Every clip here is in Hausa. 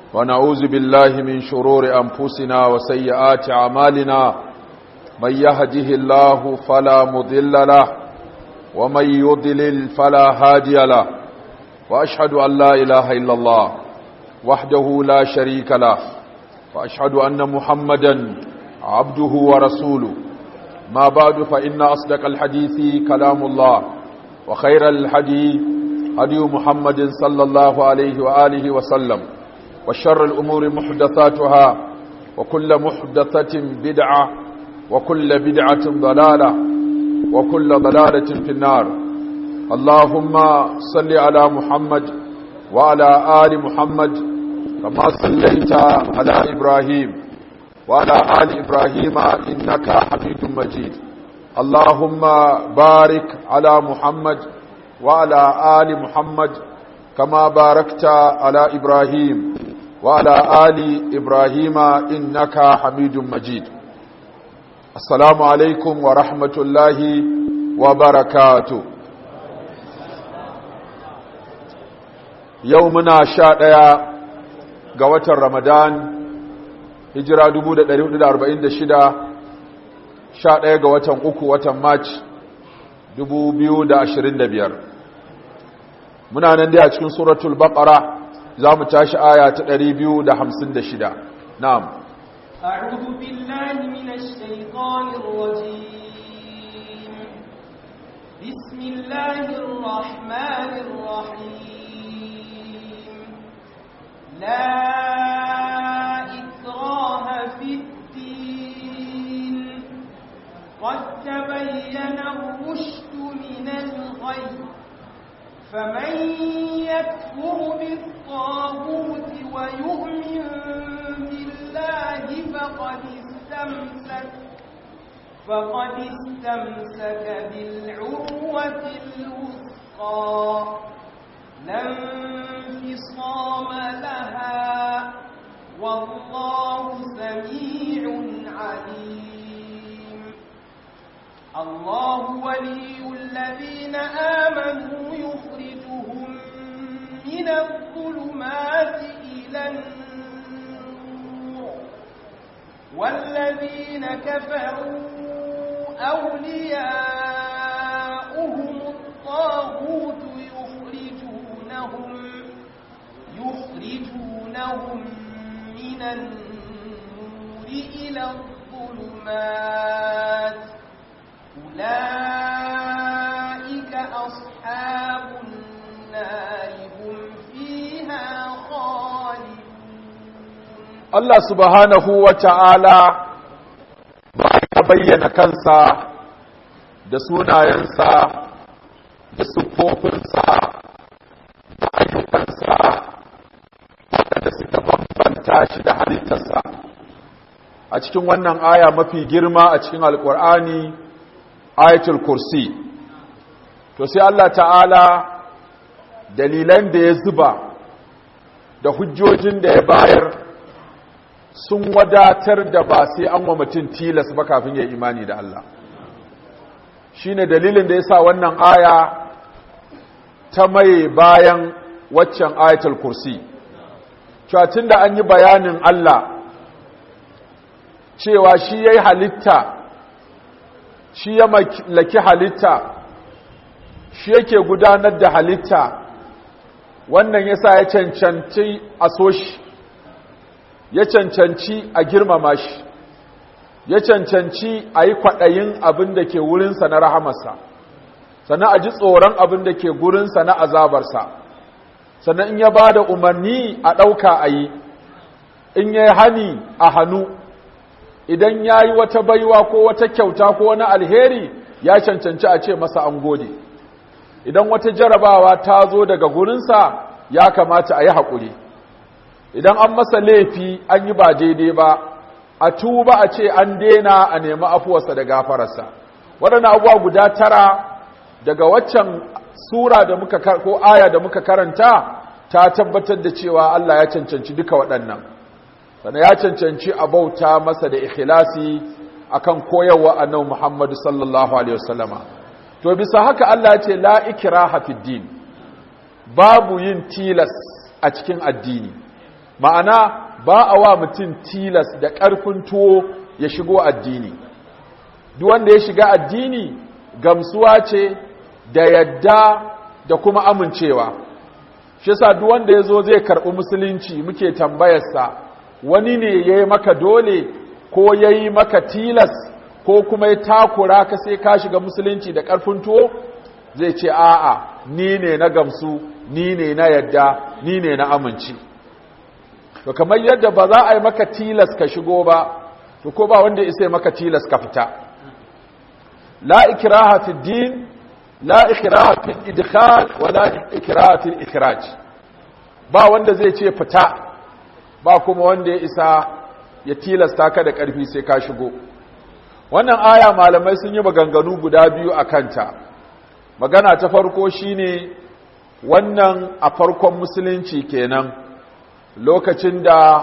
ونعوذ بالله من شرور أنفسنا وسيئات أعمالنا من يهده الله فلا مضل له ومن يضلل فلا هادي له وأشهد أن لا إله إلا الله وحده لا شريك له وأشهد أن محمدا عبده ورسوله ما بعد فإن أصدق الحديث كلام الله وخير الحديث هدي محمد صلى الله عليه وآله وسلم وشر الأمور محدثاتها وكل محدثة بدعة وكل بدعة ضلالة وكل ضلالة في النار اللهم صل على محمد وعلى آل محمد كما صليت على إبراهيم وعلى آل إبراهيم إنك حميد مجيد اللهم بارك على محمد وعلى آل محمد كما باركت على إبراهيم وعلى آل إبراهيم إنك حميد مجيد السلام عليكم ورحمة الله وبركاته يومنا شاء قوة رمضان hijira 1446 sha ɗaya ga watan uku watan march 2025 muna nan dai a cikin suratul baqara za mu tashi aya ta 256 na'am أعوذ بالله من الشيطان الرجيم بسم الله الرحمن الرحيم لا إكراه في الدين قد تبين الرشد من الغي فمن يكفر بالطاغوت ويؤمن بالله فقد استمسك فقد استمسك بالعروة الوثقى لا انفصام لها والله سميع عليم الله ولي الذين آمنوا يخرجهم من الظلمات إلى النور والذين كفروا أولياؤهم الطاغوت يخرجونهم يخرجونهم من النور إلى الظلمات أولئك أصحاب النار هم فيها خالدون Allah subhanahu wa ta'ala ba ya bayyana kansa da sunayensa da siffofinsa da ayyukansa waɗanda suka bambanta shi da halittarsa a cikin wannan aya mafi girma a cikin alkur'ani ayatul kursi to sai Allah ta'ala dalilan da ya zuba da hujjojin da ya bayar sun wadatar da ba sai an wa mutum tilas ba kafin ya imani da Allah shine dalilin da ya sa wannan aya ta mai bayan waccan ayatul kursi cewa da an yi bayanin Allah cewa shi ya yi halitta shi ya mallaki halitta shi yake gudanar da halitta wannan yasa ya cancanci a so shi ya cancanci a girmama shi ya cancanci a yi kwaɗayin abin da ke wurinsa na rahamarsa sannan a ji tsoron abin da ke gurinsa na azabarsa sannan in ya ba da umarni a ɗauka a yi in ya yi hani a hannu idan ya yi wata baiwa ko wata kyauta ko wani alheri ya cancanci a ce masa an gode idan wata jarabawa ta zo daga gurinsa ya kamata a yi haƙuri idan an masa laifi an yi ba daidai ba a tuba a ce an dena a nemi afuwarsa da gafararsa waɗannan abubuwa guda tara daga waccan sura da muka ko aya da muka karanta ta tabbatar da cewa Allah ya cancanci duka waɗannan sannan ya cancanci a bauta masa da ikhlasi akan koyarwa annabi Muhammad sallallahu alaihi wasallama to bisa haka Allah ya ce la ikraha fid din babu yin tilas a cikin addini ma'ana ba a wa mutum tilas da ƙarfin tuwo ya shigo addini duk wanda ya shiga addini gamsuwa ce da yadda da kuma amincewa shi yasa duk wanda ya zo zai karɓi musulunci muke tambayarsa wani ne ya yi maka dole ko ya yi maka tilas ko kuma ya takura ka sai ka shiga musulunci da ƙarfin tuwo zai ce a'a ni ne na gamsu ni ne na yadda ni ne na aminci to kamar yadda ba za a yi maka tilas ka shigo ba to ko ba wanda isa maka tilas ka fita la ikraha fi din la ikraha fi idkhal wa la ikraha fi ikhraj ba wanda zai ce fita ba kuma wanda ya isa ya tilasta ka da ƙarfi sai ka shigo wannan aya malamai sun yi maganganu guda biyu a kanta magana ta farko shine wannan a farkon musulunci kenan lokacin da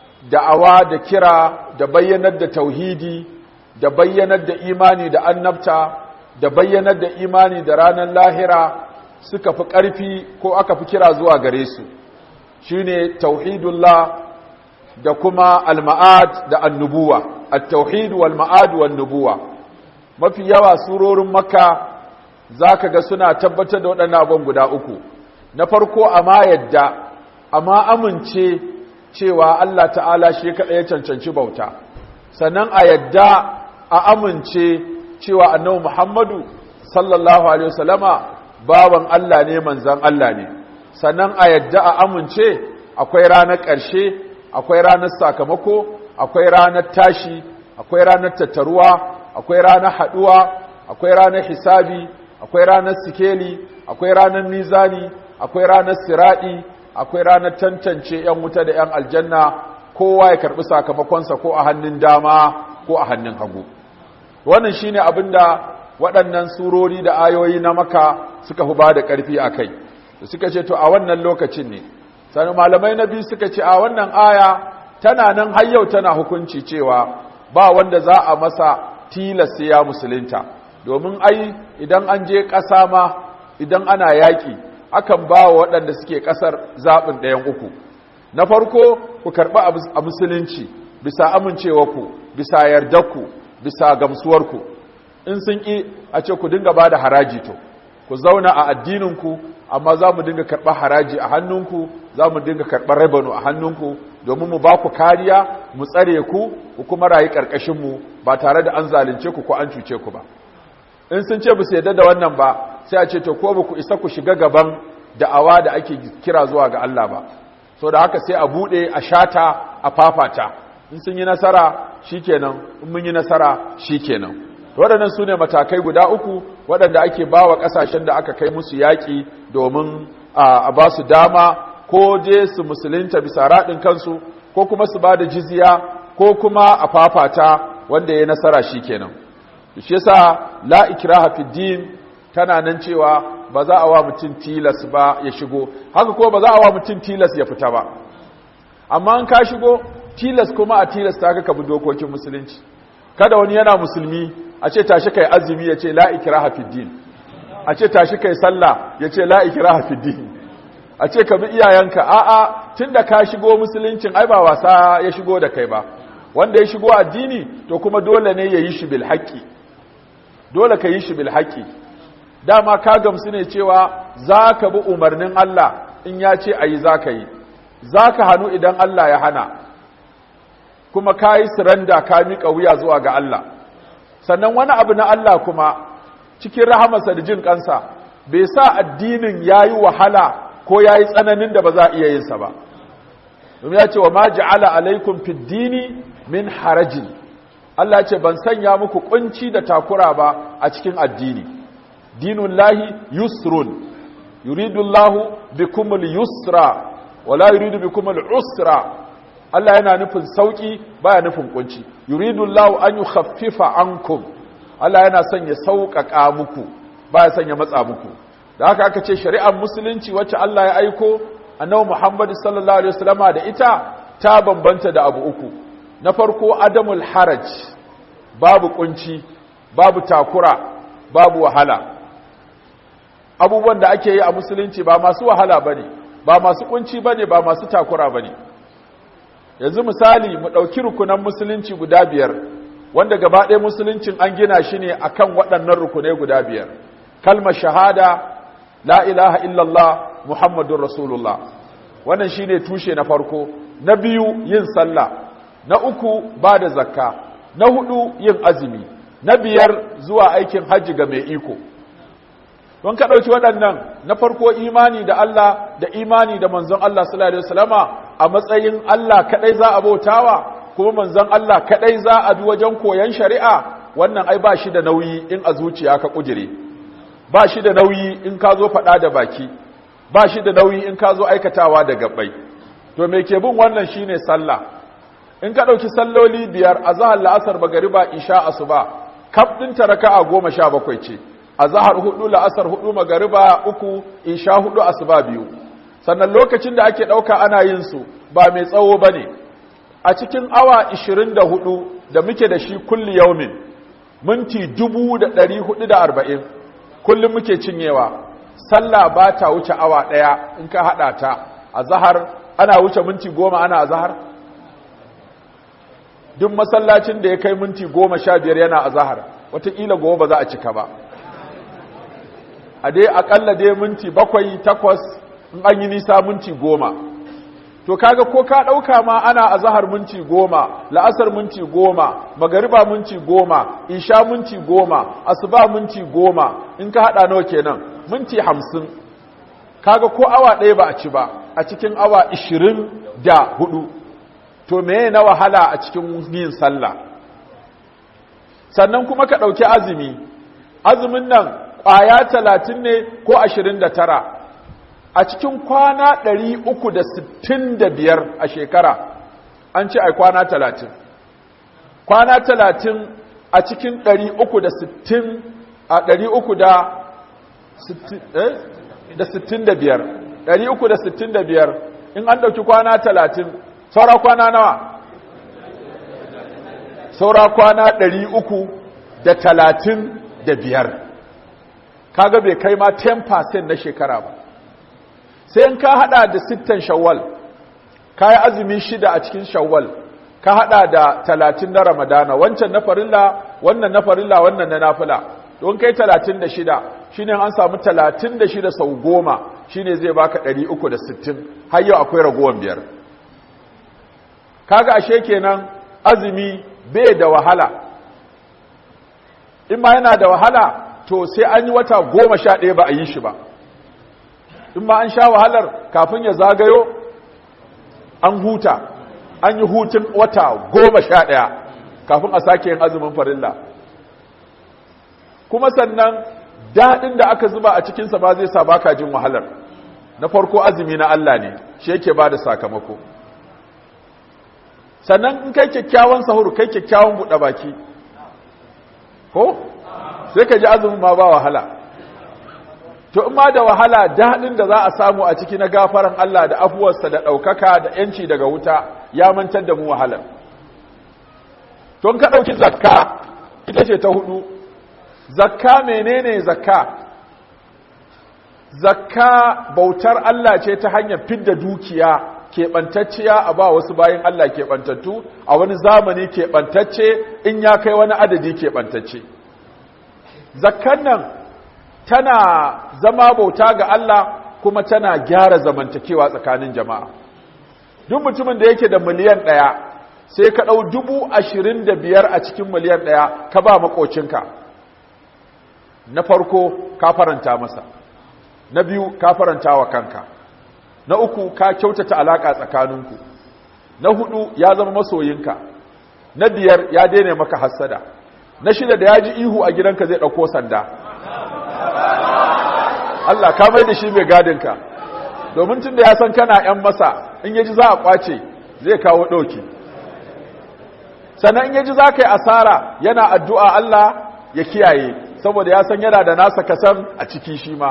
da'awa da kira da bayyanar da tauhidi da bayyanar da imani da annabta da bayyanar da imani da ranar lahira suka fi ƙarfi ko aka fi kira zuwa gare su shine tauhidullah da kuma al-ma'ad da annubuwa at-tauhid wal ma'ad wan nubuwa mafi yawa surorin makka zaka ga suna tabbatar da waɗannan abun guda uku na farko amma yadda amma amince cewa Allah ta'ala shi kaɗai ya cancanci bauta sannan a yadda a amince cewa annabi Muhammadu sallallahu alaihi wasallama baban Allah ne manzan Allah ne sannan a yadda a amince akwai ranar ƙarshe akwai ranar sakamako akwai ranar tashi akwai ranar tattaruwa akwai ranar haɗuwa akwai ranar hisabi akwai ranar sikeli akwai ranar mizani akwai ranar siraɗi akwai ranar tantance 'yan wuta da 'yan aljanna kowa ya karɓi sakamakonsa ko a hannun dama ko a hannun hagu wannan shine abin da waɗannan surori da ayoyi na maka suka fi ba da ƙarfi a kai suka ce to a wannan lokacin ne sani malamai na biyu suka ce a wannan aya tana nan har yau tana hukunci cewa ba wanda za a masa tilasta ya musulunta domin ai idan an je ƙasa ma idan ana yaƙi akan ba wa waɗanda suke ƙasar zaɓin ɗayan uku na farko ku karɓi a musulunci bisa amincewarku bisa yardarku bisa gamsuwarku in sun ƙi a ce ku dinga ba da haraji to ku zauna a addininku amma za mu dinga karɓar haraji a hannunku za mu dinga karɓar rabanu a hannunku domin mu ba ku kariya mu tsare ku ku kuma rayu ƙarƙashinmu ba tare da an zalunce ku ko an cuce ku ba in sun ce ba su yadda da wannan ba sai a ce to ko ba ku isa ku shiga gaban da'awa da ake kira zuwa ga Allah ba so da haka sai a buɗe a shata a fafata in sun yi nasara shikenan in mun yi nasara shikenan waɗannan su ne matakai guda uku waɗanda ake ba wa ƙasashen da aka kai musu yaƙi domin a ba su dama ko je su musulunta bisa raɗin kansu ko kuma su ba da jizya ko kuma a fafata wanda ya nasara shi kenan shi yasa la ikraha fi din tana nan cewa ba za a wa mutum tilas ba ya shigo haka ko ba za a wa mutum tilas ya fita ba amma an ka shigo tilas kuma a tilas ta ka bi dokokin musulunci kada wani yana musulmi a ce tashi kai azumi ya ce la ikraha fi din a ce tashi kai sallah ya ce la ikraha fi din a ce ka bi iyayenka a'a tunda ka shigo musuluncin ai ba wasa ya shigo da kai ba wanda ya shigo addini to kuma dole ne ya yi shi bil haqqi dole ka yi shi bil haqqi dama ka gamsu ne cewa za ka bi umarnin Allah in ya ce ayi za ka yi za ka hannu idan Allah ya hana kuma ka yi siranda ka miƙa wuya zuwa ga Allah sannan wani abu na Allah kuma cikin rahamarsa da jin kansa bai sa addinin ya yi wahala ko ya yi tsananin da ba za a iya yinsa ba domin ya ce wa ma ja'ala alaikum fid dini min harajin Allah ce ban sanya muku kunci da takura ba a cikin addini dinun lahi yusrun yuridu Allahu bikumul yusra wala yuridu bikumul usra Allah yana nufin sauki baya nufin kunci yuridu Allahu an yukhaffifa ankum Allah yana son ya sauƙaƙa muku baya son ya matsa muku da haka aka ce shari'ar musulunci wacce Allah ya aiko annabi Muhammad sallallahu alaihi wasallama da ita ta bambanta da abu uku na farko adamul haraj babu kunci babu takura babu wahala abubuwan da ake yi a musulunci ba masu wahala bane ba masu kunci bane ba masu takura bane yanzu misali mu ɗauki rukunan musulunci guda biyar wanda gaba ɗaya musuluncin an gina shi ne akan waɗannan rukunai guda biyar kalmar shahada la ilaha illallah muhammadun rasulullah wannan shine tushe na farko na biyu yin sallah na uku ba da zakka na hudu yin azumi na biyar zuwa aikin hajji ga mai iko don ka ɗauki waɗannan na farko imani da Allah da imani da manzon Allah sallallahu alaihi wasallama a matsayin Allah kaɗai za a bautawa kuma manzon Allah kaɗai za a bi wajen koyon shari'a wannan ai ba shi da nauyi in a zuciya ka kujire ba shi da nauyi in ka zo faɗa da baki ba shi da nauyi in ka zo aikatawa da gabbai to me ke bin wannan shine sallah in ka ɗauki salloli biyar a zahar la'asar magariba isha asuba kaf ɗin ta raka'a goma sha bakwai ce a zahar hudu la'asar hudu magariba uku isha hudu asuba biyu sannan lokacin da ake ɗauka ana yin su ba mai tsawo ba ne a cikin awa ishirin da hudu da muke da shi kulli yaumin minti dubu da ɗari hudu da arba'in kullum muke cinyewa sallah ba ta wuce awa ɗaya in ka haɗa ta a zahar ana wuce minti goma ana a zahar duk masallacin da ya kai minti goma sha biyar yana a zahar watakila gobe ba za a cika ba a dai akalla dai minti bakwai takwas in an yi nisa minti goma to kaga ko ka ɗauka ma ana a zahar minti goma la'asar minti goma magariba minti goma isha minti goma asuba minti goma in ka haɗa nawa kenan minti hamsin kaga ko awa ɗaya ba a ci ba a cikin awa ishirin da hudu to meye na wahala a cikin yin sallah sannan kuma ka ɗauki azumi azumin nan ƙwaya talatin ne ko ashirin da tara a cikin kwana ɗari uku da sittin da biyar a shekara an ce ai kwana talatin kwana talatin a cikin ɗari uku da sittin a ɗari uku da sittin da biyar ɗari uku da sittin da biyar in an ɗauki kwana talatin saura kwana nawa saura kwana ɗari uku da talatin da biyar kaga bai kai ma 10% na shekara ba sai in ka hada da sittan shawwal ka yi azumi shida a cikin shawwal ka hada da talatin na ramadana wancan na farilla wannan na farilla wannan na nafila don kai talatin da shida shine an samu talatin da shida sau goma shine zai baka ɗari uku da sittin har yau akwai ragowar biyar kaga ashe kenan azumi bai da wahala in ma yana da wahala to sai an yi wata goma sha ɗaya ba a yi shi ba in ma an sha wahalar kafin ya zagayo an huta an yi hutun wata goma sha ɗaya kafin a sake yin azumin farilla kuma sannan daɗin da aka zuba a cikinsa ba zai sa baka jin wahalar na farko azumi na Allah ne shi yake ba da sakamako sannan in kai kyakkyawan sahuru kai kyakkyawan buɗe baki ko sai ka ji azumin ma ba wahala to in ma da wahala daɗin da za a samu a ciki na gafaran Allah da afuwarsa da ɗaukaka da ‘yanci daga wuta ya mantar da mu wahalar to in ka ɗauki zakka ita ce ta hudu zakka menene zakka zakka bautar Allah ce ta hanyar fidda dukiya keɓantacciya a ba wasu bayan Allah keɓantattu a wani zamani keɓantacce in ya kai wani adadi keɓantacce zakkan nan tana zama bauta ga Allah kuma tana gyara zamantakewa tsakanin jama'a duk mutumin da yake da miliyan ɗaya sai ka ɗau dubu ashirin da biyar a cikin miliyan ɗaya ka ba maƙocinka na farko ka faranta masa na biyu ka faranta wa kanka na uku ka kyautata alaƙa tsakaninku na hudu ya zama masoyinka na biyar ya daina maka hassada na shida da ya ji ihu a gidanka zai ɗauko sanda Allah ka mai da shi mai gadinka domin tun da ya san kana ‘yan masa in yaji za a ƙwace zai kawo ɗauki sannan in yaji za ka yi asara yana addu'a Allah ya kiyaye saboda ya san yana da nasa kasan a ciki shi ma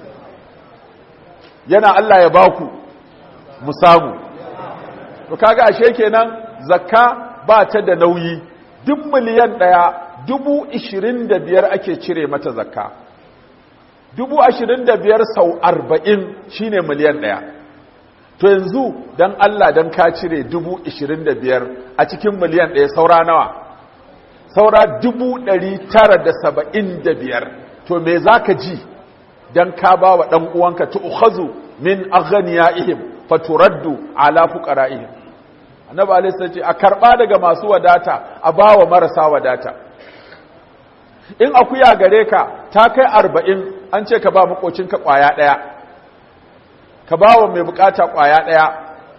yana Allah ya baku mu samu to kaga ashe kenan zakka ba ta da nauyi duk miliyan ɗaya dubu ishirin da biyar ake cire mata zakka dubu ashirin da biyar sau arba'in shine miliyan ɗaya to yanzu don Allah don ka cire dubu ishirin da biyar a cikin miliyan ɗaya saura nawa saura dubu ɗari tara da saba'in da biyar to me za ka ji don ka ba wa ɗan uwanka tu'khazu min aghniyaihim faturaddu ala fuqara'ihim annabi alaihi ce a karba daga masu wadata a bawa marasa wadata in akuya gare ka ta kai arba'in an ce ka ba makocinka kwaya ɗaya ka ba wa mai bukata kwaya ɗaya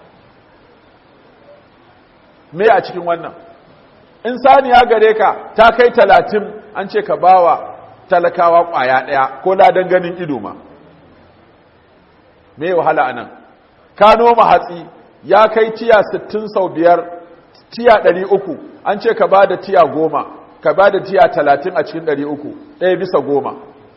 me a cikin wannan in saniya gare ka ta kai talatin an ce ka ba wa talakawa kwaya ɗaya ko ladan ganin ido ma me wahala a nan ka noma hatsi ya kai tiya sittin sau biyar tiya ɗari uku an ce ka ba da tiya goma ka ba da tiya talatin a cikin ɗari uku ɗaya bisa goma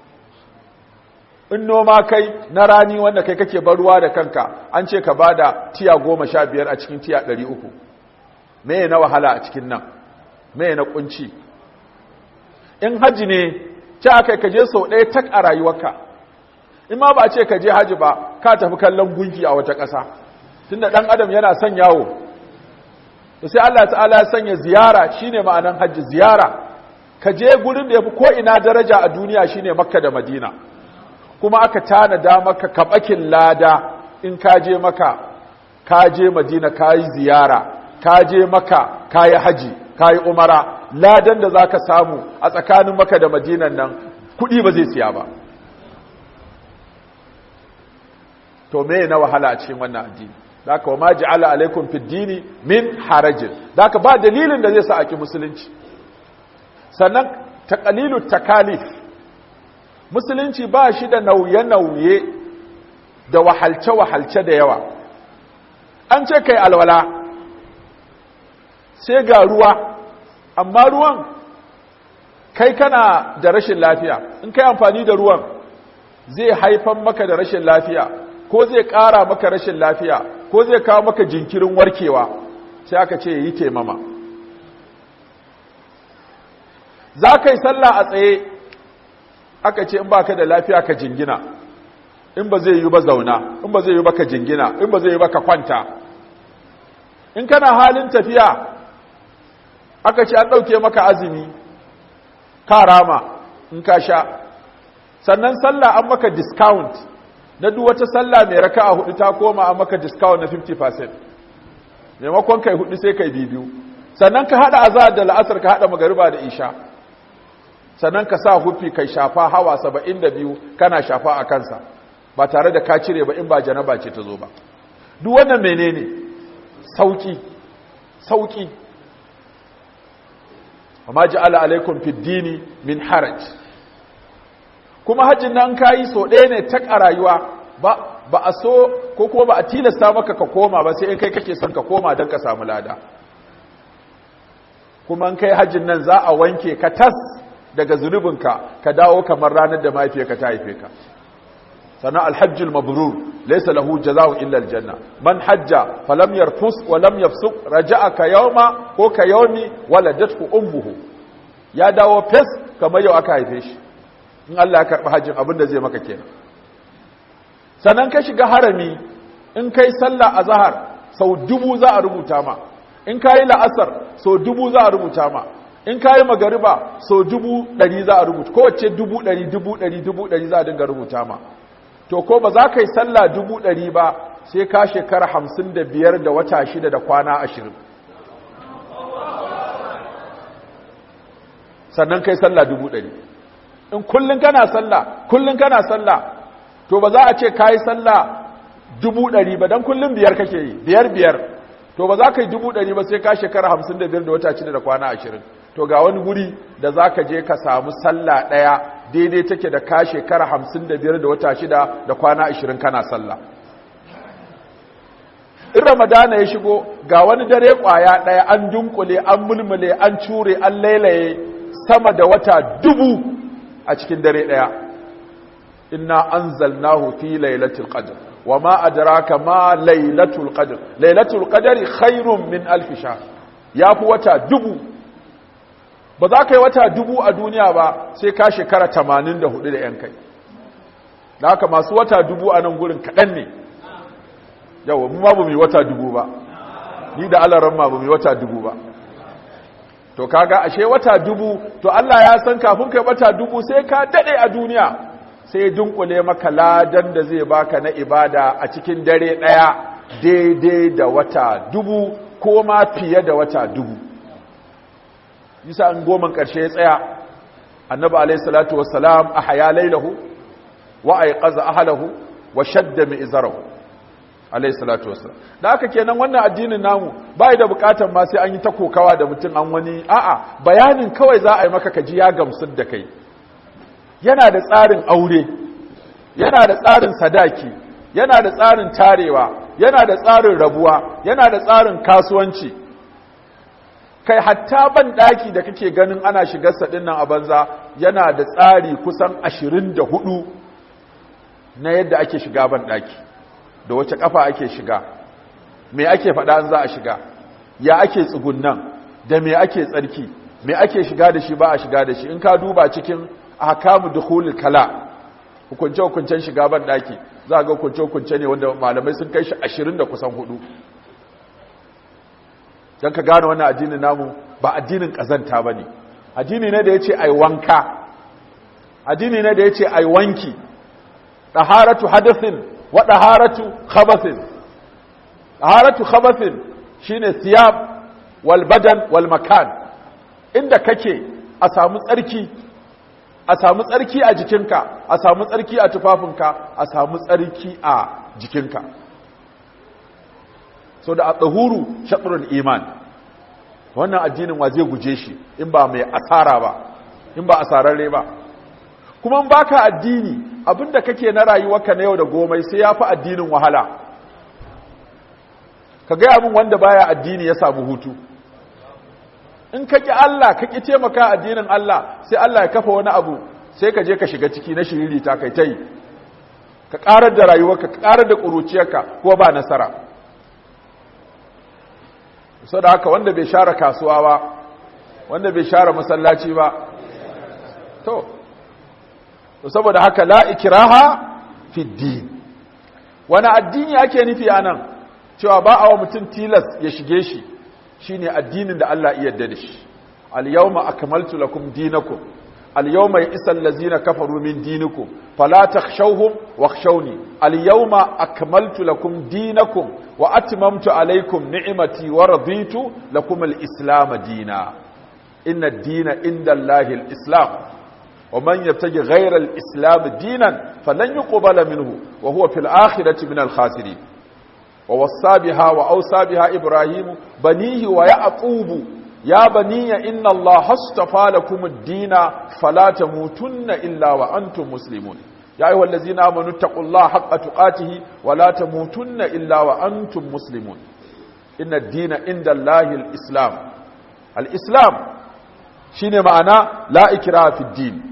in noma kai na rani wanda kai kake baruwa da kanka an ce ka ba da tiya goma sha biyar a cikin tiya ɗari uku me na wahala a cikin nan me na kunci in haji ne ce aka ka je sau ɗaya tak a rayuwarka in ma ba ce ka je haji ba ka tafi kallon gunki a wata ƙasa tunda ɗan adam yana son yawo to sai Allah ta'ala ya sanya ziyara shine ma'anan haji ziyara ka je gurin da yafi ko ina daraja a duniya shine makka da madina kuma aka tanada maka kabakin lada in ka je maka ka je madina ka yi ziyara ka je maka ka yi haji ka yi umara ladan da za ka samu a tsakanin maka da madinan nan kuɗi ba zai siya ba to me na wahala a cikin wannan addini zaka wa ma ja'ala alaikum fid dini min harajin zaka ba dalilin da zai sa aki musulunci sannan taqalilu takalif musulunci ba shi da nauye-nauye da wahalce-wahalce da yawa an ce kai alwala sai ga ruwa amma ruwan kai kana da rashin lafiya in kai amfani da ruwan zai haifan maka da rashin lafiya ko zai ƙara maka rashin lafiya ko zai kawo maka jinkirin warkewa sai aka ce yi taimama za ka yi sallah a tsaye aka ce in ba ka da lafiya ka jingina in ba zai yi ba zauna in ba zai yi ba ka jingina in ba zai yi ba ka kwanta in kana halin tafiya aka ce an ɗauke maka azumi ka rama in ka sha sannan sallah an maka discount na duk wata sallah mai raka a hudu ta koma an maka discount na 50% maimakon kai hudu sai kai biyu sannan ka hada azhar da la'asar ka hada magariba da isha sannan ka sa hufi kai shafa hawa 72 kana shafa a kansa ba tare da ka cire ba in ba janaba ce ta zo ba duk wannan menene sauki sauki amma ja'ala alaikum fid dini min haraj kuma hajjin nan kayi so ɗaya ne tak a rayuwa ba ba a so ko kuma ba a tilasta maka ka koma ba sai in kai kake son ka koma don ka samu lada kuma in kai hajjin nan za a wanke ka tas daga zunubinka ka dawo kamar ranar da mahaifiyarka ta haife ka sannan alhajjul mabrur laysa lahu jazaa'u illa aljanna man hajja falam yarfus wa lam yafsuq raja'a ka yawma ko ka yawmi waladathu ummuhu ya dawo fes kamar yau aka haife shi in Allah ya karɓi hajjin abin da zai maka kenan sannan ka shiga harami in kai sallah a zahar sau dubu za a rubuta ma in ka yi la'asar sau dubu za a rubuta ma in ka yi magariba sau dubu ɗari za a rubuta kowace dubu ɗari dubu ɗari dubu ɗari za a dinga rubuta ma to ko ba za ka yi sallah dubu ɗari ba sai ka shekara hamsin da biyar da wata shida da kwana ashirin sannan kai sallah dubu ɗari in kullum kana sallah kullum kana sallah to ba za a ce kayi sallah dubu ɗari ba don kullum biyar kake yi biyar biyar to ba za ka yi dubu ɗari ba sai ka shekara hamsin da biyar da wata shida da kwana ashirin to ga wani guri da za ka je ka samu sallah ɗaya daidai take da ka shekara hamsin da biyar da wata shida da kwana ashirin kana sallah in ramadana ya shigo ga wani dare ƙwaya ɗaya an dunkule an mulmule an cure an lailaye sama da wata dubu a cikin dare ɗaya inna anzalnahu fi lailatul qadr wama adraka ma lailatul qadr lailatul qadri khairun min alf shahr yafi wata dubu ba za ka yi wata dubu a duniya ba sai ka shekara 84 da yan kai da haka masu wata dubu a nan gurin kaɗan ne yawa mu ma ba mu yi wata dubu ba ni da alaran ma ba mu yi wata dubu ba to kaga ashe wata dubu to Allah ya san kafin kai wata dubu sai ka dade a duniya sai dunkule maka ladan da zai baka na ibada a cikin dare daya daidai da wata dubu ko ma fiye da wata dubu yasa an goman karshe ya tsaya annabi alayhi salatu wassalam ahya laylahu wa ayqaza ahlahu wa shadda mi'zarahu alayhi salatu wassalam da haka kenan wannan addinin namu bai da bukatar ma sai an yi ta kokawa da mutum an wani a'a bayanin kawai za a yi maka kaji ya gamsar da kai yana da tsarin aure yana da tsarin sadaki yana da tsarin tarewa yana da tsarin rabuwa yana da tsarin kasuwanci kai hatta ban daki da kake ganin ana shigar sa dinnan a banza yana da tsari kusan 24 na yadda ake shiga ban daki da wace kafa ake shiga me ake faɗa an za a shiga ya ake tsugunnan da me ake tsarki me ake shiga da shi ba a shiga da shi in ka duba cikin ahkamu dukhulul kala hukunce hukuncen shiga ban daki za ga hukunce hukunce ne wanda malamai sun kai shi 20 da kusan hudu dan ka gane wannan addinin namu ba addinin kazanta bane addini ne da yace ai wanka addini ne da yace ai wanki taharatu hadathin wa taharatu khabathin taharatu khabathin shine thiyab wal badan wal makan inda kake a samu tsarki a samu tsarki a jikinka a samu tsarki a tufafinka a samu tsarki a jikinka so da a tsahuru shaɗurin iman wannan addinin wa zai guje shi in ba mai asara ba in ba asararre ba kuma in baka addini abinda kake na rayuwarka na yau da gomai sai ya fi addinin wahala ka gaya min wanda baya addini ya samu hutu in ka ƙi Allah ka ƙi taimaka addinin Allah sai Allah ya kafa wani abu sai ka je ka shiga ciki na shiriri ta kai ta yi ka ƙarar da rayuwarka ka ƙarar da ƙuruciyarka ko ba nasara so da haka wanda bai share kasuwa ba wanda bai share masallaci ba to saboda haka la ikraha fi din wani addini ake nufi anan cewa ba a wa mutum tilas ya shige shi shine addinin da Allah iya yarda da shi al-yawma akmaltu lakum dinakum al-yawma ya'isa allazina kafaru min dinikum fala takhshawhum wakhshawni al-yawma akmaltu lakum dinakum wa atmamtu alaykum ni'mati wa raditu lakum al-islam dina inna ad-dina inda Allahi al-islam wa man yabtaji ghayra al-islam dinan falan yuqbala minhu wa huwa fil akhirati min al-khasirin ووصى بها وأوصى بها إبراهيم بنيه ويعقوب يا بني إن الله اصطفى لكم الدين فلا تموتن إلا وأنتم مسلمون يا أيها الذين آمنوا اتقوا الله حق تقاته ولا تموتن إلا وأنتم مسلمون إن الدين عند الله الإسلام الإسلام shine ma'ana la ikra fi din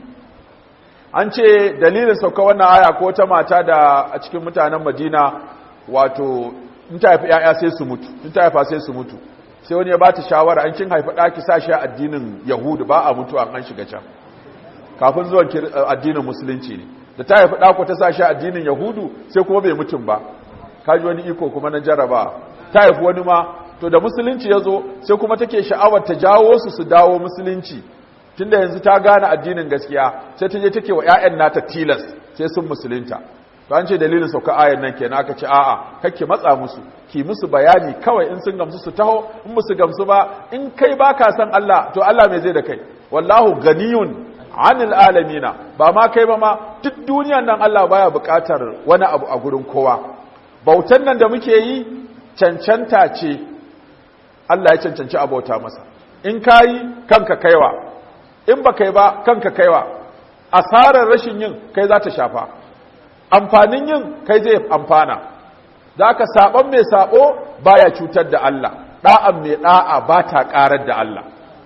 an ce dalilin sauka wannan aya ko ta mata da a cikin mutanen Madina wato in ta haifi ‘ya'ya sai su mutu in ta haifa sai su mutu sai wani ya ba ta shawara an kin haifi ɗaki sa shi addinin yahudu ba a mutu an shiga can kafin zuwan addinin musulunci ne da ta haifi ɗako ta sa shi addinin yahudu sai kuma bai mutum ba kaji wani iko kuma na jaraba ta haifi wani ma to da musulunci ya zo sai kuma take sha'awar ta jawo su su dawo musulunci tunda yanzu ta gane addinin gaskiya sai ta je take wa 'ya'yan nata tilas sai sun musulunta to an ce dalilin sauka ayan nan kenan aka ce a'a kake matsa musu ki musu bayani kawai in sun gamsu su taho in musu gamsu ba in kai baka san Allah to Allah me zai da kai wallahu ganiyun anil alamina ba ma kai ba ma duk duniyan nan Allah baya buƙatar wani abu a gurin kowa bautan nan da muke yi cancanta ce Allah ya cancanci abauta masa in kayi kanka kaiwa in ba kai ba kanka kaiwa asarar rashin yin kai za ta shafa amfanin yin kai zai amfana za ka saɓon mai saɓo baya cutar da Allah ɗa'an mai ɗa'a ba ta ƙarar da Allah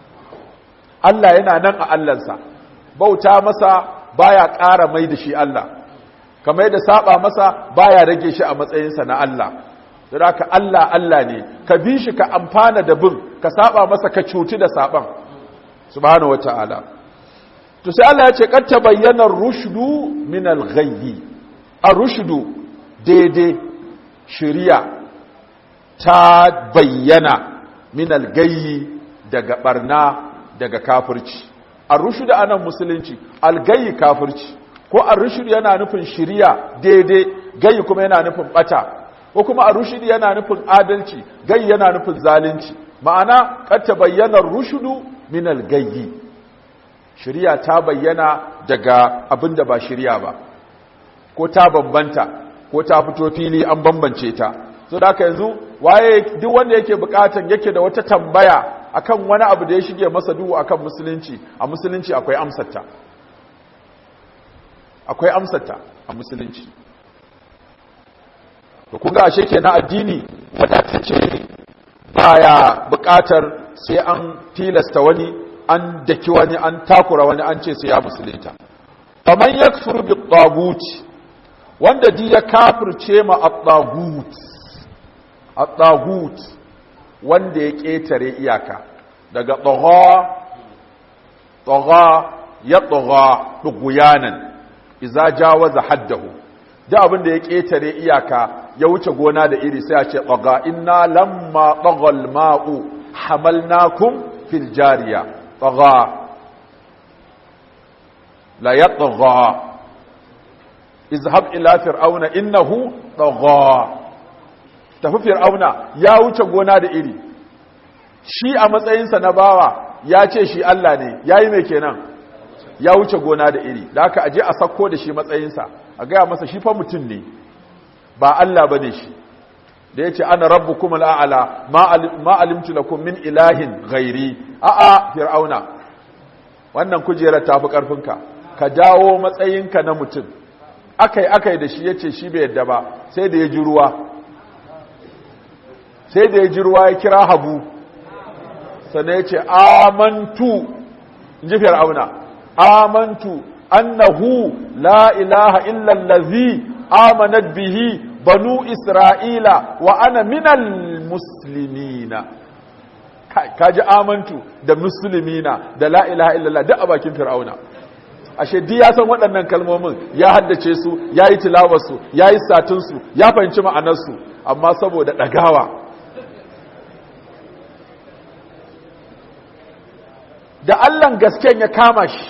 Allah yana nan a Allahnsa bauta masa baya ƙara mai da shi Allah kamar da saɓa masa baya rage shi a matsayinsa na Allah da ka Allah Allah ne ka bi shi ka amfana da bin ka saɓa masa ka cuti da saɓan subhanahu wa ta'ala to sai Allah ya ce kad tabayyana rushdu min al-ghayyi a rushdu daidai shiriya ta bayyana min algayyi daga barna daga kafirci ar-rushd anan musulunci algayyi kafirci ko ar-rushd yana nufin shiriya daidai gayyi kuma yana nufin bata ko kuma ar-rushd yana nufin adalci gayyi yana nufin zalunci ma'ana kad tabayyana ar-rushdu min al-gayyi shiriya ta bayyana daga abinda ba shiriya ba ko ta bambanta ko ta fito fili an bambance ta so da haka yanzu waye duk wanda yake bukatan yake da wata tambaya akan wani abu da ya shige masa duhu akan musulunci a musulunci akwai amsarta akwai amsarta a musulunci to kun ga ashe kenan addini wadatacce ne baya bukatar sai an tilasta wani an daki wani an takura wani an ce sai ya musulunta faman yakfur bi tagut wanda di ya kafirce ma at-tagut at-tagut wanda ya ketare iyaka daga tagha tagha ya tagha duguyanan idza jawaza haddahu da abin da ya ketare iyaka ya wuce gona da iri sai a ce tagha inna lamma taghal ma'u hamalnakum fil jariya tagha la yatgha izhab ila fir'auna innahu tagha tafi fir'auna ya wuce gona da iri shi a matsayinsa na bawa ya ce shi Allah ne yayi mai kenan ya wuce gona da iri da haka aje a sakko da shi matsayinsa a gaya masa shi fa mutum ne ba Allah bane shi da yace ana rabbukum al'ala ma alimtu lakum min ilahin ghairi a'a fir'auna wannan kujerar tafi karfinka ka dawo matsayinka na mutum akai akai da shi yace shi bai yadda ba sai da ya ji ruwa sai da ya ji ruwa ya kira habu sannan yace amantu inji fir'auna amantu annahu la ilaha illa allazi amanat bihi banu isra'ila wa ana minal muslimina kaji amantu da muslimina da la ilaha illallah duk a bakin fir'auna ashe duk ya san waɗannan kalmomin ya haddace su ya yi tilawarsu ya yi satinsu ya fahimci ma'anarsu amma saboda ɗagawa da allan gasken ya kama shi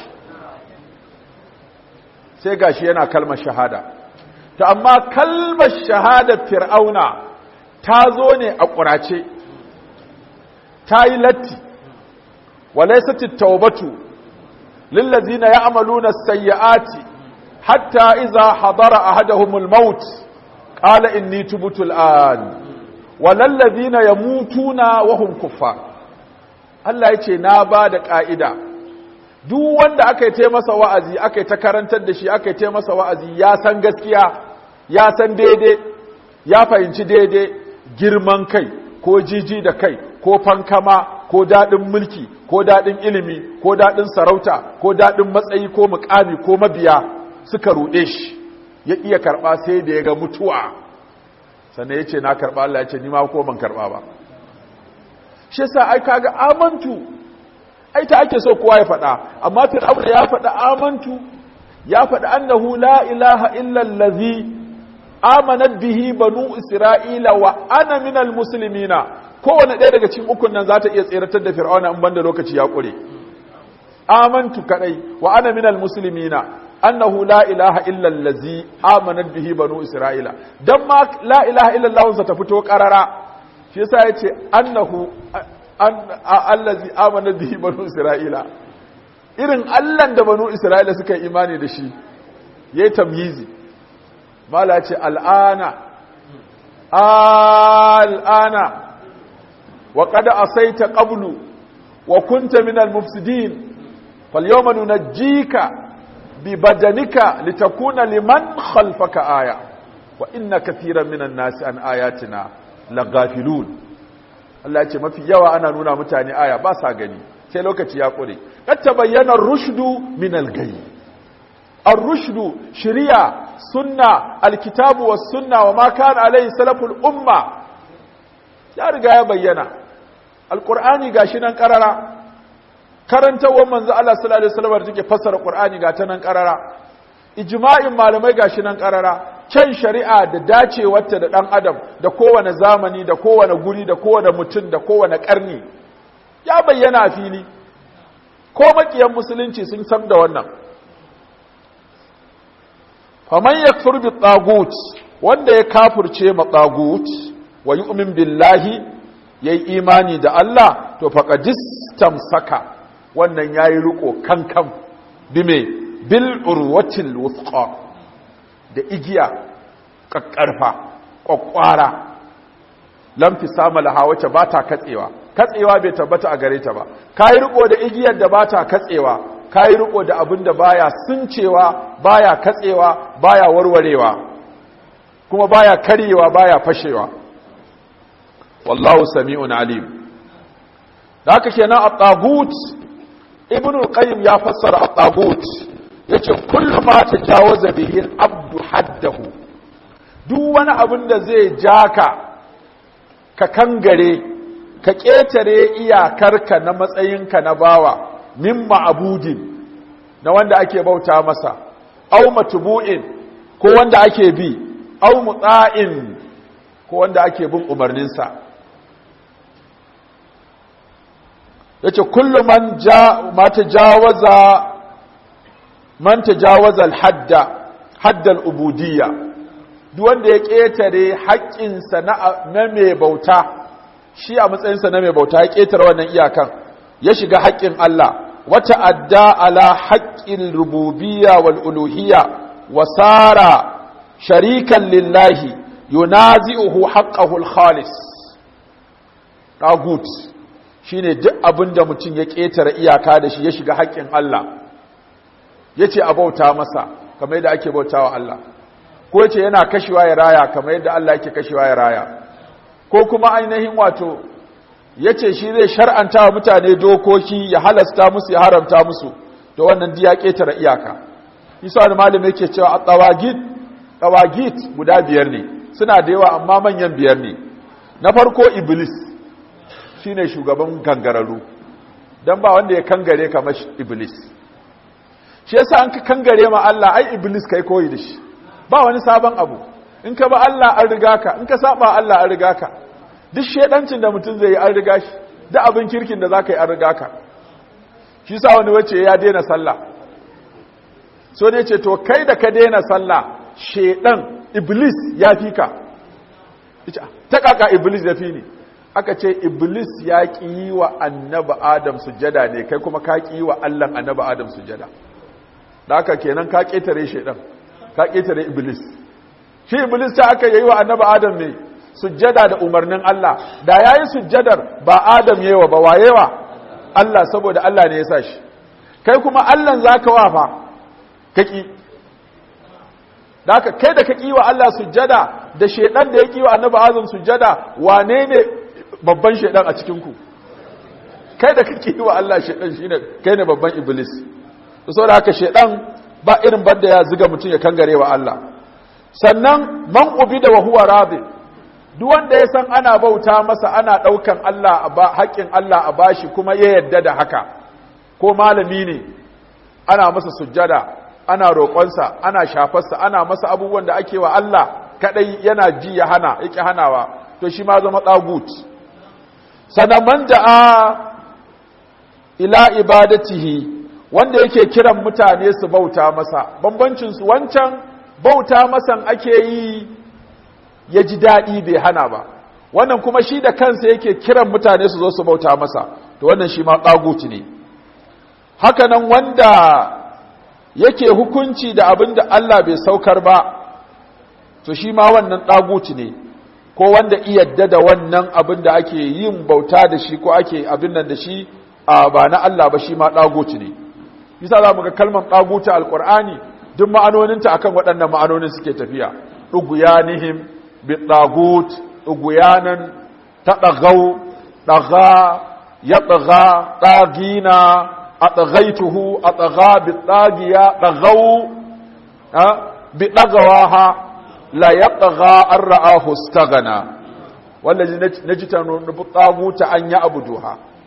sai gashi yana kalmar shahada ta amma kalmar shahadar fir'auna ta zo ne a ƙurace ta yi latti walaisati taubatu lillazina ya'maluna as-sayyi'ati hatta idza hadara ahaduhumul maut qala inni tubtu al-an walallazina yamutuna wa hum kuffar Allah yace na ba da ka'ida duk wanda aka yi masa wa'azi aka yi ta karantar da shi aka yi masa wa'azi ya san gaskiya ya san daidai ya fahimci daidai girman kai ko jiji da kai ko fankama ko daɗin mulki ko daɗin ilimi ko daɗin sarauta ko daɗin matsayi ko mukami ko mabiya suka ruɗe shi ya iya karɓa sai da ya ga mutuwa sannan ya ce na karɓa Allah ya ce nima ko ban karɓa ba shi sa ai kaga amantu ai ta ake so kowa ya faɗa amma fir'auna ya faɗa amantu ya faɗa annahu la ilaha illa allazi amanat bihi banu isra'ila wa ana minal muslimina kowane ɗaya daga cikin ukun nan za ta iya tseratar da fir'auna in banda lokaci ya ƙure amantu kadai wa ana minal muslimina annahu la ilaha illa allazi amanat bihi banu isra'ila dan ma la ilaha illa allah sa ta fito qarara shi yasa yace annahu allazi amanat bihi banu isra'ila irin allan da banu isra'ila suka yi imani da shi yayi tamyizi mala ce al'ana al'ana wa kada asaita qablu wa kunta minal mufsidin falyawma nunajjika bi badanika litakuna liman khalfaka aya wa inna kathiran minan nasi an ayatina laghafilun Allah ce mafi yawa ana nuna mutane aya ba sa gani sai lokaci ya kure kad tabayyana rushdu minal gayy ar-rushdu shari'a sunna alkitabu was sunna wa ma kana alaihi salaful umma ya riga ya bayyana alqur'ani gashi nan karara karantawar manzo Allah sallallahu alaihi wasallam take fassara qur'ani ga ta nan karara ijma'in malamai gashi nan karara kyan shari'a da dacewarta da ɗan adam da kowane zamani da kowane guri da kowane mutum da kowane ƙarni ya bayyana a fili ko makiyan musulunci sun san da wannan faman yakfur bi tagut wanda ya kafurce ma tagut wa yu'min billahi yayi imani da Allah to faqadis tamsaka wannan yayi riko kankan bime bil urwatil wuthqa da igiya kakkarfa kwakwara lam fisama laha wace bata katsewa katsewa bai tabbata a gare ta ba kai riko da igiyar da bata katsewa kai riko da abin da baya suncewa baya katsewa baya warwarewa kuma baya karyewa baya fashewa wallahu sami'un alim da haka kenan at-tagut ibnu al-qayyim ya fassara at-tagut yace kullu ma tajawaza bihi al-abdu haddahu duk wani abin da zai jaka ka kangare ka ƙetare iyakarka na matsayinka na bawa min ma'abudin na wanda ake bauta masa au matubu'in ko wanda ake bi au mutsa'in ko wanda ake bin umarninsa yace kullu man ja ma tajawaza man tajawaza al-hadda hadda al-ubudiyya duk wanda ya ƙetare haƙƙinsa na mai bauta shi a matsayinsa na mai bauta ya ƙetare wannan iyakan ya shiga haƙƙin Allah wata adda ala haƙƙin rububiyya wal uluhiyya wa sara sharikan lillahi yunazi'uhu haqqahu al khalis tagut shine duk abinda mutum ya ƙetare iyaka da shi ya shiga haƙƙin Allah yace a bauta masa kamar yadda ake bautawa Allah ko yace yana kashewa ya raya kamar yadda Allah yake kashewa ya raya ko kuma ainihin wato ya ce shi zai shar'anta wa mutane dokoki ya halasta musu ya haramta musu da wannan diya ƙetare iyaka isa wani malami yake cewa a tsawagit tsawagit guda biyar ne suna da yawa amma manyan biyar ne na farko iblis shine shugaban kangararru don ba wanda ya kangare kamar iblis shi yasa an ka kangare ma Allah ai iblis kai koyi da shi ba wani sabon abu in ka ba Allah an riga ka in ka saba Allah an riga ka duk shedancin da mutum zai yi an riga shi da abin kirkin da za ka yi an riga ka shi sa wani wace ya daina sallah so ne ce to kai da ka daina sallah shedan iblis ya fi ka ta kaka iblis ya fi ni aka ce iblis ya ƙi yi wa annaba adam sujada ne kai kuma ka ƙi yi wa allan annaba adam sujada da aka kenan ka ƙetare shedan ka ƙetare iblis shi iblis ta aka yi wa annaba adam ne sujjada da umarnin Allah da yayi sujjadar ba Adam yewa ba wayewa Allah saboda Allah ne ya sa shi kai kuma Allah zaka wafa kaki daka kai da kaki wa Allah sujjada da shedan da yake wa annabi Adam sujjada wane ne babban shedan a cikin ku kai da kake wa Allah shedan shine kai ne babban iblis to saboda haka shedan ba irin banda ya ziga mutum ya kangare wa Allah sannan man ubida wa huwa radi duk wanda ya san ana bauta masa ana ɗaukan Allah a haƙƙin Allah a bashi kuma ya yadda da haka ko malami ne ana masa sujjada ana roƙonsa ana shafarsa ana masa abubuwan da ake wa Allah kaɗai yana ji ya hana yake hanawa to shi ma zama ɗagut sannan man da'a ila ibadatihi wanda yake kiran mutane su bauta masa bambancinsu wancan bauta masan ake yi ya ji daɗi bai hana ba wannan kuma shi da kansa yake kiran mutane su zo su bauta masa to wannan shi ma ɗaguti ne hakanan wanda yake hukunci da abin da Allah bai saukar ba to shi ma wannan ɗaguti ne ko wanda iyadda da wannan abin da ake yin bauta da shi ko ake abin nan da shi a ba na Allah ba shi ma ɗaguti ne bisa za mu ga kalmar ɗaguti alƙur'ani duk ma'anoninta akan waɗannan ma'anonin suke tafiya ɗuguyanihim بالطاغوت طغيانا تطغوا طغى يطغى طاغينا أطغيته أطغى بالطاغية طغوا بطغواها لا يطغى أن رآه استغنى والذي نجتن بالطاغوت أن يعبدوها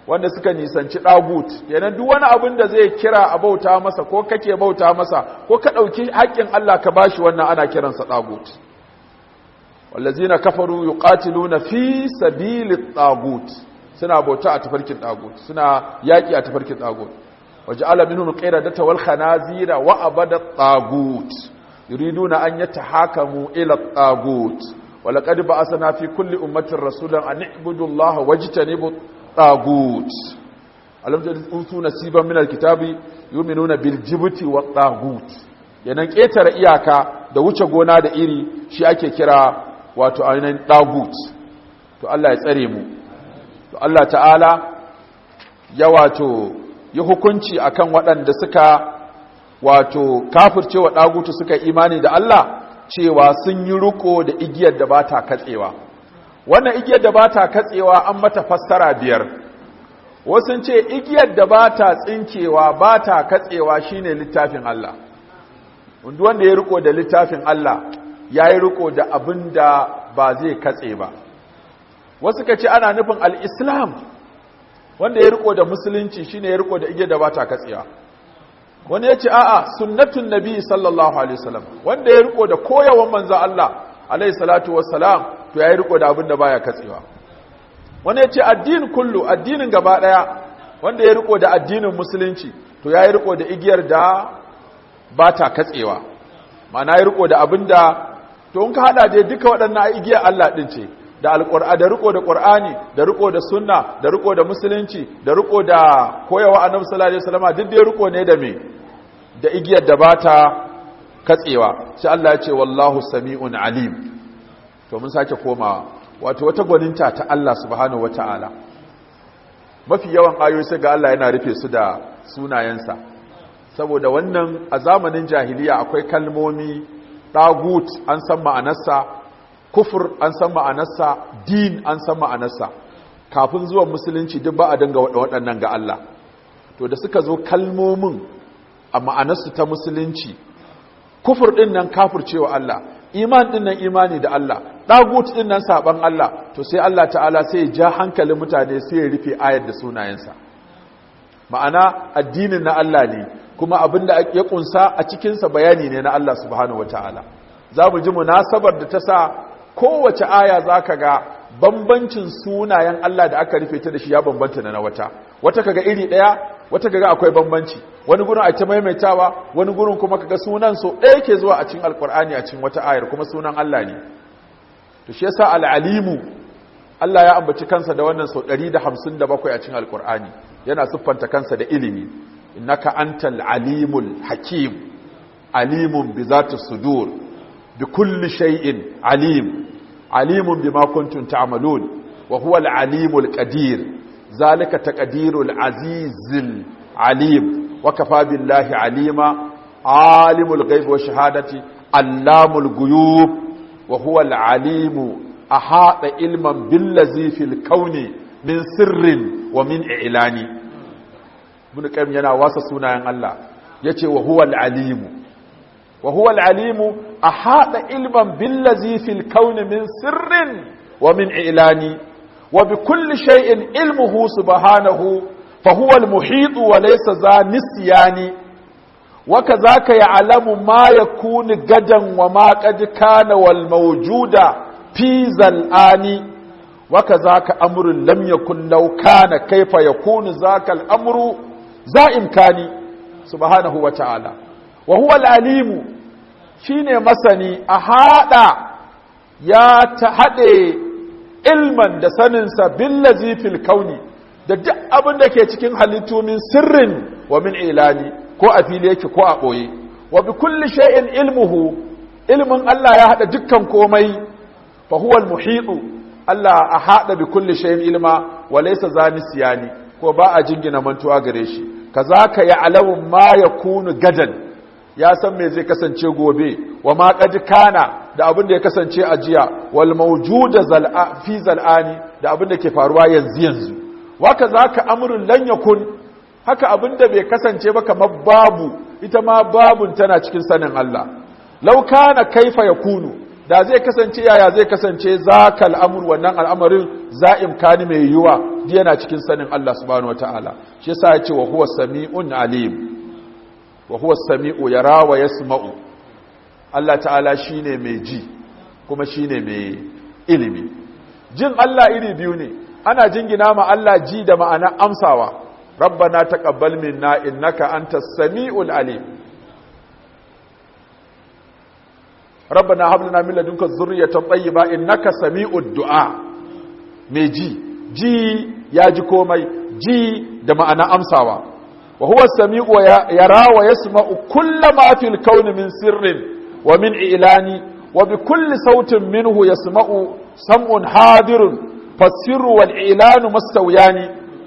wanda suka nisanci ɗagut kenan duk wani abin da zai kira a bauta masa ko kake bauta masa ko ka ɗauki haƙƙin Allah ka bashi wannan ana kiransa ɗagut wallazina kafaru yuqatiluna fi sabilit ɗagut suna bauta a tafarkin ɗagut suna yaƙi a tafarkin ɗagut waja'ala minhum qiradata wal khanazira wa abada ɗagut yuriduna an yatahakamu ila ɗagut ولقد بعثنا في كل أمة رسولا أن اعبدوا الله واجتنبوا الطاغوت ألم تؤتوا نصيبا من الكتاب يؤمنون بالجبت والطاغوت yanan ƙetare iyaka da wuce gona da iri shi ake kira wato ainihin ɗagut to Allah ya tsare mu to Allah ta'ala ya wato yi hukunci akan waɗanda suka wato kafircewa ɗagutu suka imani da Allah cewa sun yi riko da igiyar da ba ta katsewa wannan igiyar da ba ta katsewa an mata fassara biyar wasu ce igiyar da ba ta tsinkewa ba ta katsewa shine littafin Allah wanda ya riko da littafin Allah ya yi riko da abin da ba zai katse ba wasu ka ce ana nufin al'islam wanda ya riko da musulunci shine ya riko da igiyar da ba ta katsewa wani ya ce a'a sunnatun nabi sallallahu alaihi wasallam wanda ya riko da koyawan manzo Allah alaihi salatu wassalam to ya riko da abin da baya katsewa wani ya ce addinin kullu addinin gaba daya wanda ya riko da addinin musulunci to ya riko da igiyar da ba ta katsewa ma'ana ya riko da abin da to in ka hada dai duka waɗannan igiyar Allah din ce da alƙur'ani da riko da ƙur'ani da riko da sunna da riko da musulunci da riko da koyawa annabi sallallahu alaihi wasallam duk dai riko ne da me da igiyar da bata katsewa sai Allah ya ce wallahu sami'un alim to mun sake komawa wato wata gwaninta ta Allah subhanahu wataala mafi yawan ayoyi sai ga Allah yana rufe su da sunayensa saboda wannan a zamanin jahiliya akwai kalmomi dagut an san ma'anarsa kufur an san ma'anarsa din an san ma'anarsa kafin zuwan musulunci duk ba a danga waɗannan ga Allah to da suka zo kalmomin a ma'anarsu ta musulunci kufur ɗin nan kafurcewa Allah iman ɗin nan imani da Allah ɗagut ɗin nan saɓan Allah to sai Allah ta'ala sai ya ja hankalin mutane sai ya rufe ayar da sunayensa ma'ana addinin na Allah ne kuma abin da ya ƙunsa a cikinsa bayani ne na Allah subhanahu wa ta'ala za mu ji munasabar da ta sa kowace aya za ka ga bambancin sunayen Allah da aka rufe ta da shi ya bambanta na wata wata kaga iri ɗaya wata kaga akwai bambanci wani gurin a ta maimaitawa wani gurin kuma kaga sunan so ɗaya ke zuwa a cikin alkur'ani a cikin wata ayar kuma sunan Allah ne to shi yasa al'alimu Allah ya ambaci kansa da wannan sau 157 a cikin alkur'ani yana siffanta kansa da ilimi innaka antal alimul hakim alimun bi zati sudur bi kulli shay'in alim alimun bima kuntum ta'malun wa huwa al-alimul qadir zalika taqdirul azizil alim wa kafa billahi alima alimul ghaibi wa shahadati allamul ghuyub wa huwa al-alimu ahata ilman billazi fil kauni min sirrin wa min i'lani ibn qayyim yana wasa sunayen Allah yace wa huwa al-alimu wa huwa al-alimu ahata ilman billazi fil kauni min sirrin wa min i'lani wa bi kulli shay'in ilmuhu subhanahu fa huwa al-muhit wa laysa za nisyani wa kadhaka ya'lamu ma yakunu gadan wa ma qad kana wal mawjuda fi zal'ani wa kadhaka amrun lam yakun law kana kayfa yakunu zaka al-amru za imkani subhanahu wa ta'ala wa huwa al-alimu shine masani a hada ya ta hade ilman da saninsa billazi fil kauni da duk abin da ke cikin halittu min sirrin wa min ilani ko a fili yake ko a ɓoye wa bi kulli shay'in ilmuhu ilmin Allah ya hada dukkan komai fa huwa al Allah a hada bi kulli shay'in ilma wa laysa zani siyani ko ba a jingina mantuwa gare shi kazaka ya alamu ma yakunu gadan ya san me zai kasance gobe wa ma qad kana da abin da ya kasance a jiya wal mawjuda zal'a fi zal'ani da abin da ke faruwa yanzu yanzu waka zaka amrun lan yakun haka abin da bai kasance ba kamar babu ita ma babun tana cikin sanin Allah law kana kaifa yakunu da zai kasance yaya zai kasance zakal amru wannan al'amarin za'im kani mai yiwa duk yana cikin sanin Allah subhanahu wataala shi yasa ya ce wa huwa sami'un alim wa huwa sami'u yara wa yasma'u Allah ta'ala shine mai ji kuma shine mai ilimi jin Allah iri biyu ne ana jingina ma Allah ji da ma'ana amsawa rabbana taqabbal minna innaka antas sami'ul alim rabbana hab lana min ladunka dhurriyatan tayyiba innaka sami'ud du'a mai ji ji ya ji komai ji da ma'ana amsawa wa huwa sami'u yara wa yasma'u kullama fil kauni min sirrin wa min ilani wa bi kulli sautin minhu yasma'u sam'un hadirun fasirru wal ilanu mastawiyani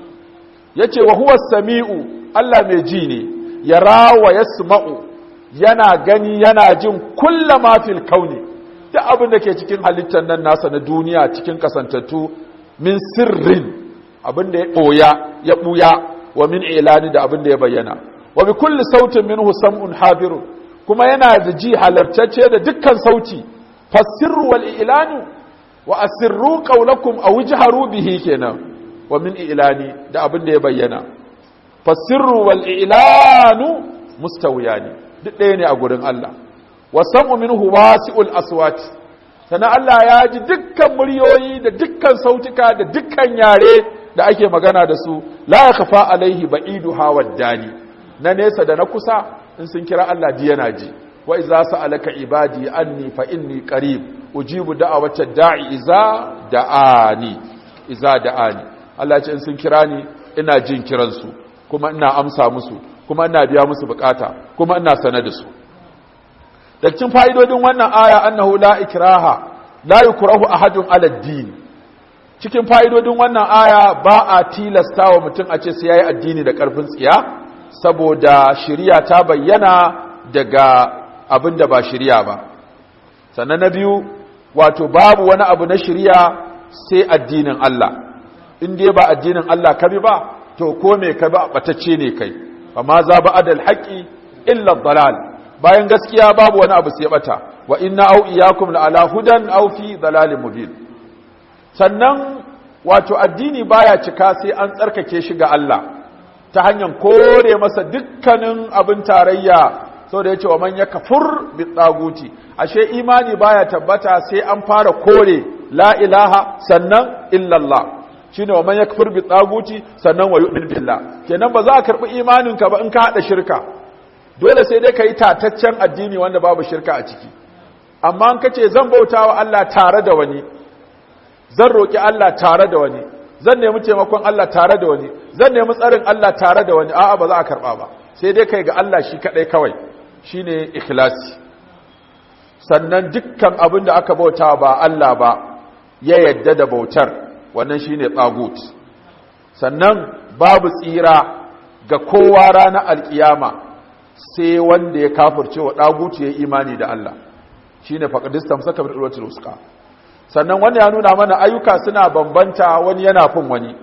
yace wa huwa sami'u Allah mai ji ne yara wa yasma'u yana gani yana jin kullama fil kauni duk abin da ke cikin halittar nan nasa na duniya cikin kasantattu min sirrin abin da ya ɓoya ya ɓuya wa min ilani da abin da ya bayyana wa bi kulli sautin minhu sam'un hadirun kuma yana da ji halartacce da dukkan sauti fasirru wal ilanu wa asirru qawlakum aw ijharu bihi kenan wa min ilani da abin da ya bayyana fasirru wal ilanu mustawiyani duk ɗaya ne a gurin Allah wa sam'u minhu wasi'ul aswat sannan Allah ya ji dukkan muryoyi da dukkan sautuka da dukkan yare da ake magana da su la yakhfa alaihi ba'idu hawad dani na nesa da na kusa in sun kira Allah ji yana ji wa idza sa'alaka ibadi anni fa inni qarib ujibu da'awata da'i iza da'ani iza da'ani Allah ce in sun kira ni ina jin kiran su kuma ina amsa musu kuma ina biya musu bukata kuma ina sanar da su da cikin fa'idodin wannan aya annahu la ikraha la yukrahu ahadun ala din cikin fa'idodin wannan aya ba a tilasta wa mutum a ce sai yayi addini da karfin tsiya saboda shari'a ta bayyana daga abin da ba shari'a ba sannan na biyu wato babu wani abu na shari'a sai addinin Allah in dai ba addinin Allah ka bi ba to ko me ka ba batacce ne kai amma za ba adal haqqi illa dalal bayan gaskiya babu wani abu sai bata wa inna au iyakum la ala hudan aw fi dalalin mubin sannan wato addini baya cika sai an tsarkake shi ga Allah ta hanyar kore masa dukkanin abin tarayya sau da ya ce wa man ya kafur bi tsaguti ashe imani baya tabbata sai an fara kore la ilaha sannan illallah shine wa man ya kafur bi tsaguti sannan wa yu'min billah kenan ba za a karbi imaninka ba in ka hada shirka dole sai dai ka yi tataccen addini wanda babu shirka a ciki amma an kace zan bauta wa Allah tare da wani zan roƙi Allah tare da wani zan nemi taimakon Allah tare da wani zan nemi tsarin Allah tare da wani a'a ba za a karɓa ba sai dai kai ga Allah shi kaɗai kawai shine ikhlasi sannan dukkan abin da aka bauta ba Allah ba ya yadda da bautar wannan shine tsagut sannan babu tsira ga kowa ranar alkiyama sai wanda ya kafirce wa ɗagutu ya imani da Allah shi ne faƙadistan saka bin ɗulwatul wuska sannan wanda ya nuna mana ayyuka suna bambanta wani yana fin wani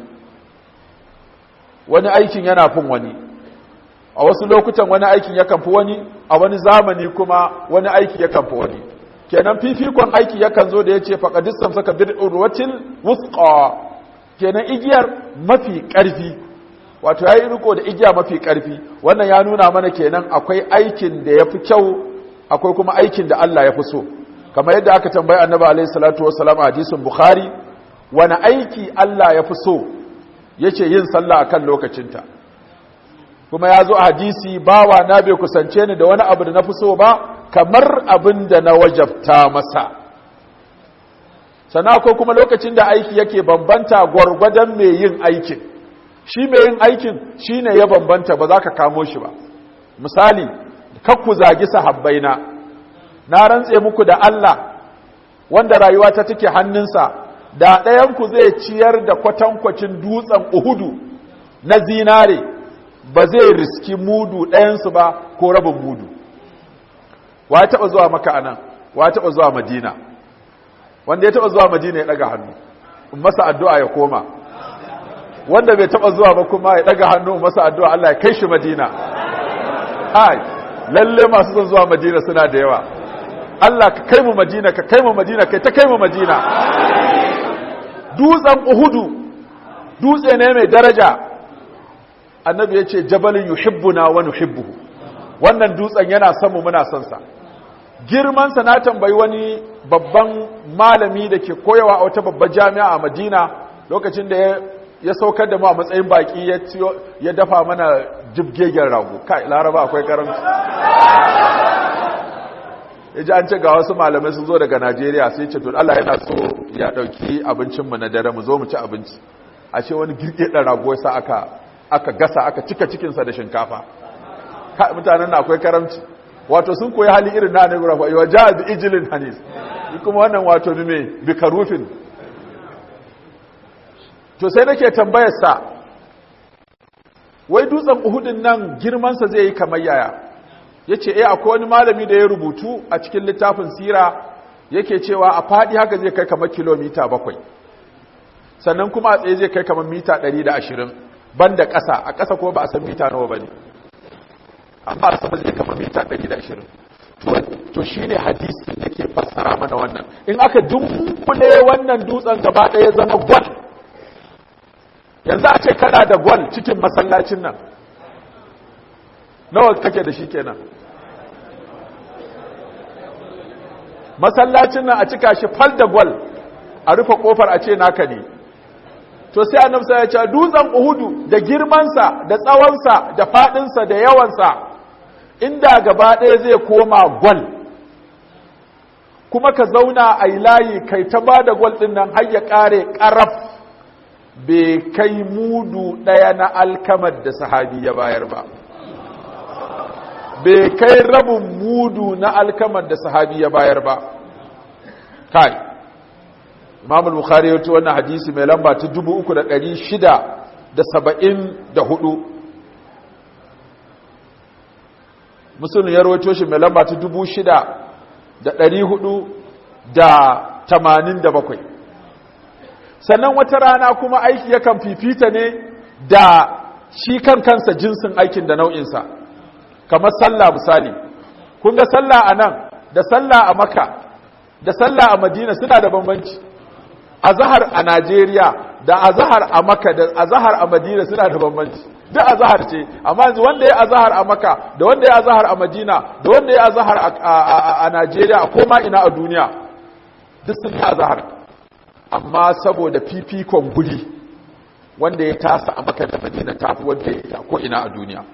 wani aikin yana fin wani a wasu lokutan wani aikin yakan fi wani a wani zamani kuma wani aiki yakan fi wani kenan fifikon aiki yakan zo da ya ce faƙadistan saka bin ɗulwatul wuska kenan igiyar mafi ƙarfi wato ya yi riko da igiya mafi ƙarfi wannan ya nuna mana kenan akwai aikin da ya fi kyau akwai kuma aikin da Allah ya fi so kamar yadda aka tambayi annabi alaihi salatu wassalam a hadisin bukhari wani aiki Allah ya fi so yace yin sallah akan lokacinta kuma ya zo a hadisi bawa na bai kusance ni da wani abu da na fi so ba kamar abin da na wajabta masa sana ko kuma lokacin da aiki yake bambanta gwargwadon mai yin aikin shi mai yin aikin shi ne ya bambanta ba za ka kamo shi ba misali kakku zagi sahabbaina na rantse muku da Allah wanda rayuwa ta take hannunsa da ɗayanku zai ciyar da kwatankwacin dutsen uhudu na zinare ba zai riski mudu ɗayansu ba ko rabin mudu wa ya taɓa zuwa maka anan wa ya taɓa zuwa madina wanda ya taɓa zuwa madina ya ɗaga hannu in masa addu'a ya koma wanda bai taba zuwa ba kuma ya daga hannu masa addu'a Allah ya kai shi Madina hai lalle masu son zuwa Madina suna da yawa Allah ka kai mu Madina ka kai mu Madina kai ta kai mu Madina dutsen Uhudu dutse ne mai daraja annabi ya ce jabalin yuhibbuna wa nuhibbuhu wannan dutsen yana son mu muna son sa girmansa na tambayi wani babban malami da ke koyawa a wata babbar jami'a a madina lokacin da ya saukar da mu a matsayin baki ya dafa mana jibgegen rago kai laraba akwai karanci ya ji an ce ga wasu malamai sun zo daga najeriya sai ce tun allah yana so ya ɗauki abincinmu na dare mu zo mu ci abinci a ce wani girgeden rago ya sa aka aka gasa aka cika cikinsa da shinkafa mutanen na akwai karamci wato sun koyi hali irin na annabi rafa wa ja'a bi ijlin hanis kuma wannan wato ne me bi karufin to sai nake tambayar sa wai dutsen uhudin nan girman sa zai yi kamar yaya yace eh akwai wani malami da ya rubutu a cikin littafin sira yake cewa a fadi haka zai kai kamar kilomita bakwai sannan kuma a tsaye zai kai kamar mita 120 banda ƙasa a ƙasa ko ba a san mita nawa bane amma a sama zai kama mita 120 to shi ne hadisi da ke fassara mana wannan in aka dunkule wannan dutsen gaba ɗaya zama gwal yanzu a ce kana da gwal cikin masallacin nan nawa kake da shi kenan masallacin nan a cika shi fal da gwal a rufe kofar a ce naka ne to sai annabi ya ce dutsen uhudu da girmansa da tsawonsa da fadinsa da yawansa inda gaba ɗaya zai koma gwal kuma ka zauna a layi kai ta ba da gwal ɗin nan har ya ƙare ƙaraf bai kai mudu ɗaya na alkamar da sahabi ya bayar ba bai kai rabin mudu na alkamar da sahabi ya bayar ba kai imam al-bukhari ya wannan hadisi mai lamba ta 3674 muslim ya rawaito shi mai lamba ta 6487 sannan wata rana kuma aiki yakan fifita ne da shi kan kansa jinsin aikin da nau'insa kamar sallah misali kun ga sallah a nan da sallah a maka da sallah a madina suna da bambanci azahar a Najeriya da azahar a Makka da azahar a Madina suna da bambanci duk azahar ce amma yanzu wanda ya azahar a Makka da wanda ya azahar a Madina da wanda ya azahar a Najeriya a koma ina a duniya duk sun yi azahar amma saboda fifikon guri wanda ya tasa a Makka da Madina tafi wanda ya ko ina a duniya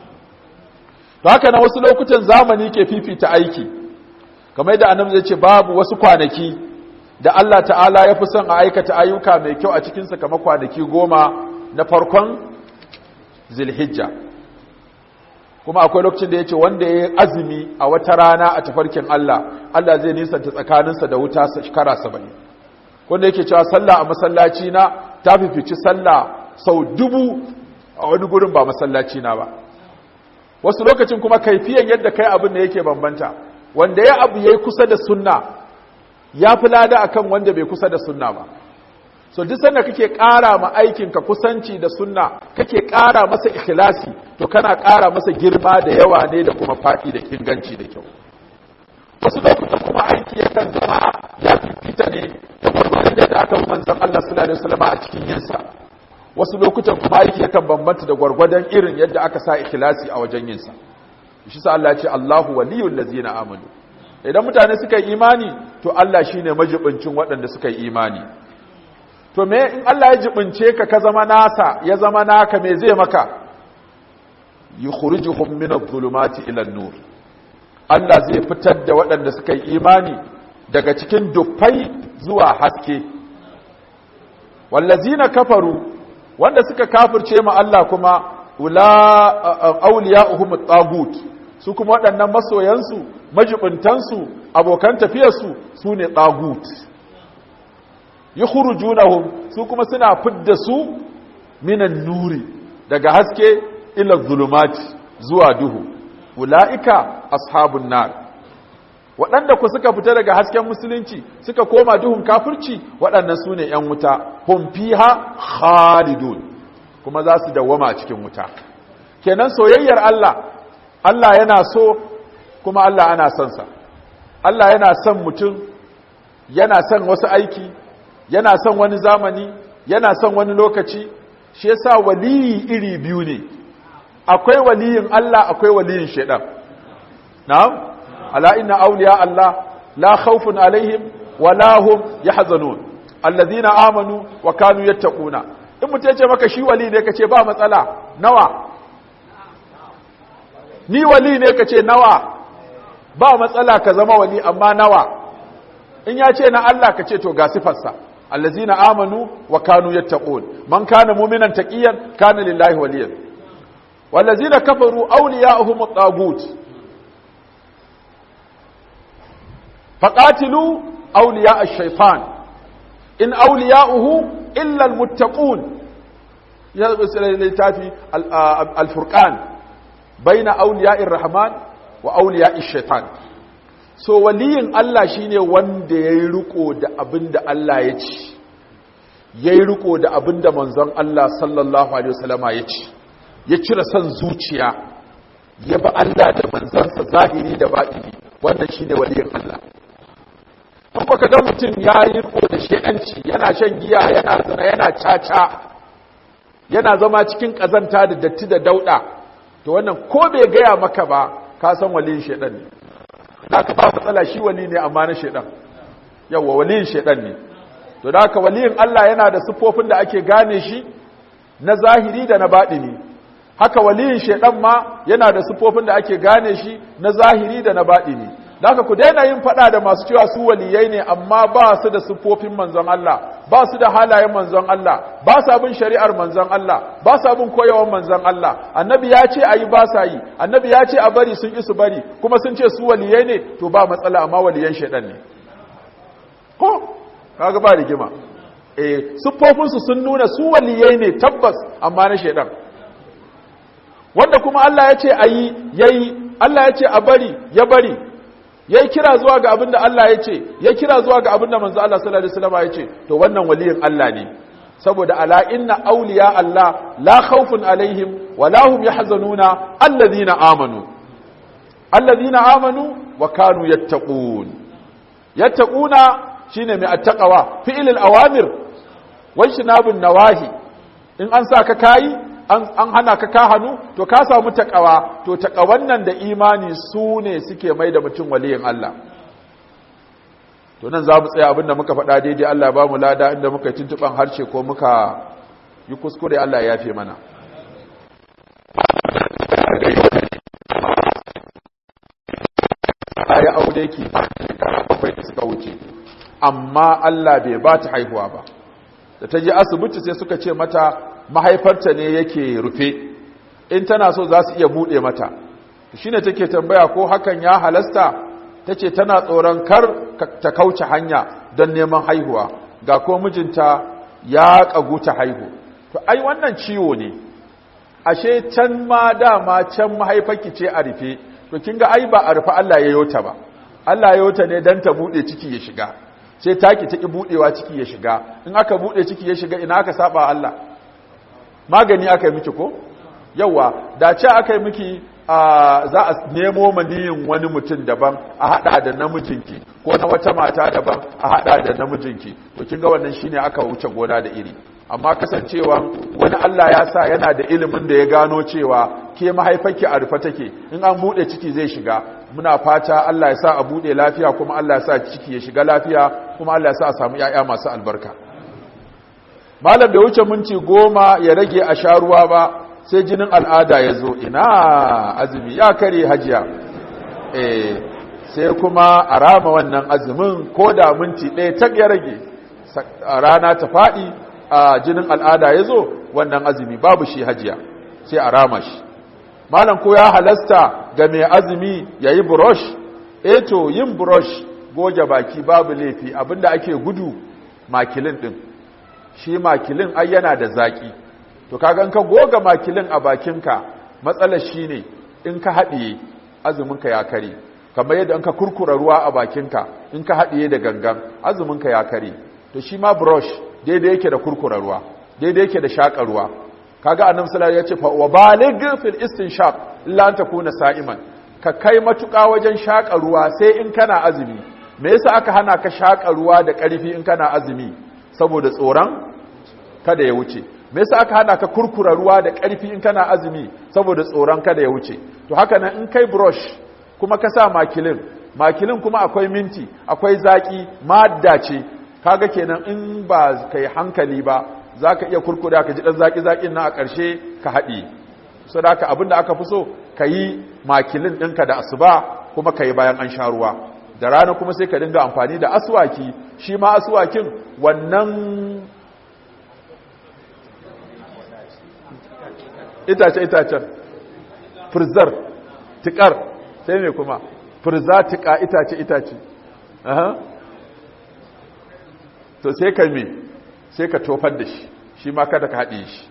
to haka na wasu lokutan zamani ke fifita aiki kamar yadda annabi zai ce babu wasu kwanaki da Allah ta'ala ya fi son a aikata ayyuka mai kyau a cikinsa kama kwanaki goma na farkon zilhijja kuma akwai lokacin da ya ce wanda ya yi azumi a wata rana a tafarkin Allah Allah zai nisanta tsakaninsa da wuta shekara saba'in wanda yake cewa sallah a masallaci na ta fifici sallah sau dubu a wani gurin ba masallaci na ba wasu lokacin kuma kaifiyan yadda kai abin da yake bambanta wanda ya abu ya yi kusa da sunna ya fi lada akan wanda bai kusa da sunna ba so duk sanda kake ƙara ma aikinka kusanci da sunna kake ƙara masa ikhlasi to kana ƙara masa girma da yawa ne da kuma faɗi da inganci da kyau wasu lokutan kuma aiki yakan zama ya fifita ne da gwargwadon da aka manzon Allah sallallahu alaihi wasallam a cikin yinsa wasu lokutan kuma aiki yakan bambanta da gwargwadon irin yadda aka sa ikhlasi a wajen yinsa shi sa Allah ya ce Allahu waliyul ladzina amanu idan mutane suka yi imani to Allah shine majibincin waɗanda suka yi imani to me in Allah ya jibince ka ka zama nasa ya zama naka me zai maka yukhrijuhum min adh-dhulumati ila an-nur Allah zai fitar da waɗanda suka yi imani daga cikin dufai zuwa haske wallazina kafaru wanda suka kafirce ma Allah kuma ula awliya'uhum at-tagut su kuma waɗannan masoyansu majibintansu abokan tafiyarsu su ne tagut yukhrijunahum su kuma suna fidda su minan nuri daga haske ila zulumati zuwa duhu ulaika ashabun nar waɗanda ku suka fita daga hasken musulunci suka koma duhun kafirci waɗannan su ne ‘yan wuta hum fiha khalidun kuma za su dawwama a cikin wuta kenan soyayyar Allah Allah yana so kuma Allah ana son sa Allah yana son mutum yana son wasu aiki yana son wani zamani yana son wani lokaci shi yasa waliyi iri biyu ne akwai waliyin Allah akwai waliyin shaidan na'am ala inna awliya Allah la khawfun alaihim wa la hum yahzanun alladhina amanu wa kanu yattaquna in mutum ce maka shi wali ne kace ba matsala nawa ni wali ne kace nawa ba matsala ka zama wali amma nawa in ya ce na Allah kace to ga sifarsa allazina amanu wa kanu yattaqun man kana mu'minan taqiyan kana lillahi waliyan wallazina kafaru awliya'uhum at-tagut faqatilu awliya' ash-shaytan in awliya'uhu illa al-muttaqun ya littafi al-furqan baina awliya'ir rahman wa awliya'ish shaitan so waliyin Allah shine wanda yayi riko da abinda Allah ya ci yayi riko da abinda manzon Allah sallallahu alaihi wasallama ya ci ya cire son zuciya ya ba Allah da manzansa zahiri da batini wannan shine waliyin Allah in baka ga mutum yayi riko da shedanci yana shan giya yana zina yana caca yana zama cikin kazanta da datti da dauda to wannan ko bai gaya maka ba ka san waliyin shedan ne haka ba matsala shi wali ne amma na shedan yawa waliyin shedan ne to da haka waliyin Allah yana da siffofin da ake gane shi na zahiri da na baɗini haka waliyin shedan ma yana da siffofin da ake gane shi na zahiri da na baɗini da haka ku daina yin faɗa da masu cewa su waliyai ne amma ba su da siffofin manzon Allah ba su da halayen manzon Allah ba su abin shari'ar manzon Allah ba su abin koyawan manzon Allah annabi ya ce ayi ba sa yi annabi ya ce a bari sun isu bari kuma sun ce su waliyai ne to ba matsala amma waliyan shedan ne ko kaga ba rigima eh siffofin su sun nuna su waliyai ne tabbas amma na shedan wanda kuma Allah ya ce ayi yayi Allah ya ce a bari ya bari ya kira zuwa ga abinda Allah ya ce ya kira zuwa ga abinda manzo Allah sallallahu alaihi wasallam ya ce to wannan waliyin Allah ne saboda ala inna awliya Allah la khawfun alaihim wa la hum yahzanuna alladhina amanu alladhina amanu wa kanu yattaqun yattaquna shine mai attaqwa fi'il al-awamir wa shinabun nawahi in an sa ka kai an hana ka ka hannu to ka samu takawa to takawan nan da imani su ne suke mai da mutum waliyin Allah to nan za mu tsaya abinda muka faɗa daidai Allah ba mu lada inda muka yi tuntuɓan harshe ko muka yi kuskure Allah ya fi mana ya aure ki bakwai da suka wuce amma Allah bai ba ta haihuwa ba da ta je asibiti sai suka ce mata mahaifarta ne yake rufe in tana so za su iya buɗe mata shi ne take tambaya ko hakan ya halasta ta ce tana tsoron kar ta kauce hanya don neman haihuwa ga ko mijinta ya ƙagu ta haihu to ai wannan ciwo ne ashe can ma dama can mahaifarki ce a rufe to kin ga ai ba a rufe Allah ya yota ba Allah ya yota ne don ta buɗe ciki ya shiga sai taki ta ki buɗewa ciki ya shiga in aka buɗe ciki ya shiga ina aka saba Allah magani aka yi miki ko yawa da ce aka yi miki za a nemo maniyin wani mutum daban a hada da namijinki ko na wata mata daban a hada da namijinki to kin ga wannan shine aka wuce gona da iri amma kasancewa wani Allah ya sa yana da ilimin da ya gano cewa ke mahaifarki a rufe take in an bude ciki zai shiga muna fata Allah ya sa a bude lafiya kuma Allah ya sa ciki ya shiga lafiya kuma Allah ya sa a samu yaya masu albarka malam da wuce minti goma ya rage a sha ruwa ba sai jinin al'ada ya zo ina azumi ya kare hajiya eh sai kuma a rama wannan azumin ko da minti ɗaya tak ya rage rana ta faɗi a jinin al'ada ya zo wannan azumi babu shi hajiya sai a rama shi malam ko ya halasta ga mai azumi ya yi brush eto yin brush goge baki babu laifi abinda ake gudu makilin ɗin shi makilin ai yana da zaki to kaga in ka goga makilin a bakinka matsalar shine in ka haɗiye azuminka ya kare kamar yadda in ka kurkura ruwa a bakinka in ka haɗiye da gangan azuminka ya kare to shi ma brush daidai yake da kurkura ruwa daidai yake da shaƙa ruwa kaga annabi sallallahu ya ce fa wa baligh fil istinshaq illa an takuna sa'iman ka kai matuƙa wajen shaƙa ruwa sai in kana azumi me yasa aka hana ka shaƙa ruwa da ƙarfi in kana azumi saboda tsoron kada ya wuce me yasa aka hana ka kurkura ruwa da ƙarfi in kana azumi saboda tsoron kada ya wuce to haka nan in kai brush kuma ka sa makilin makilin kuma akwai minti akwai zaki madda ce kaga kenan in ba kai hankali ba zaka iya kurkura ka ji dan zaki zakin nan a ƙarshe ka haɗi saboda abinda aka fi so kayi makilin ɗinka da asuba kuma kayi bayan an sha ruwa da rana kuma sai ka dinga amfani da aswaki shi ma aswakin wannan itace itacen firzar tikar sai ne kuma firza tika itace itace aha to sai ka me sai ka tofar da shi shi ma kada ka haɗe shi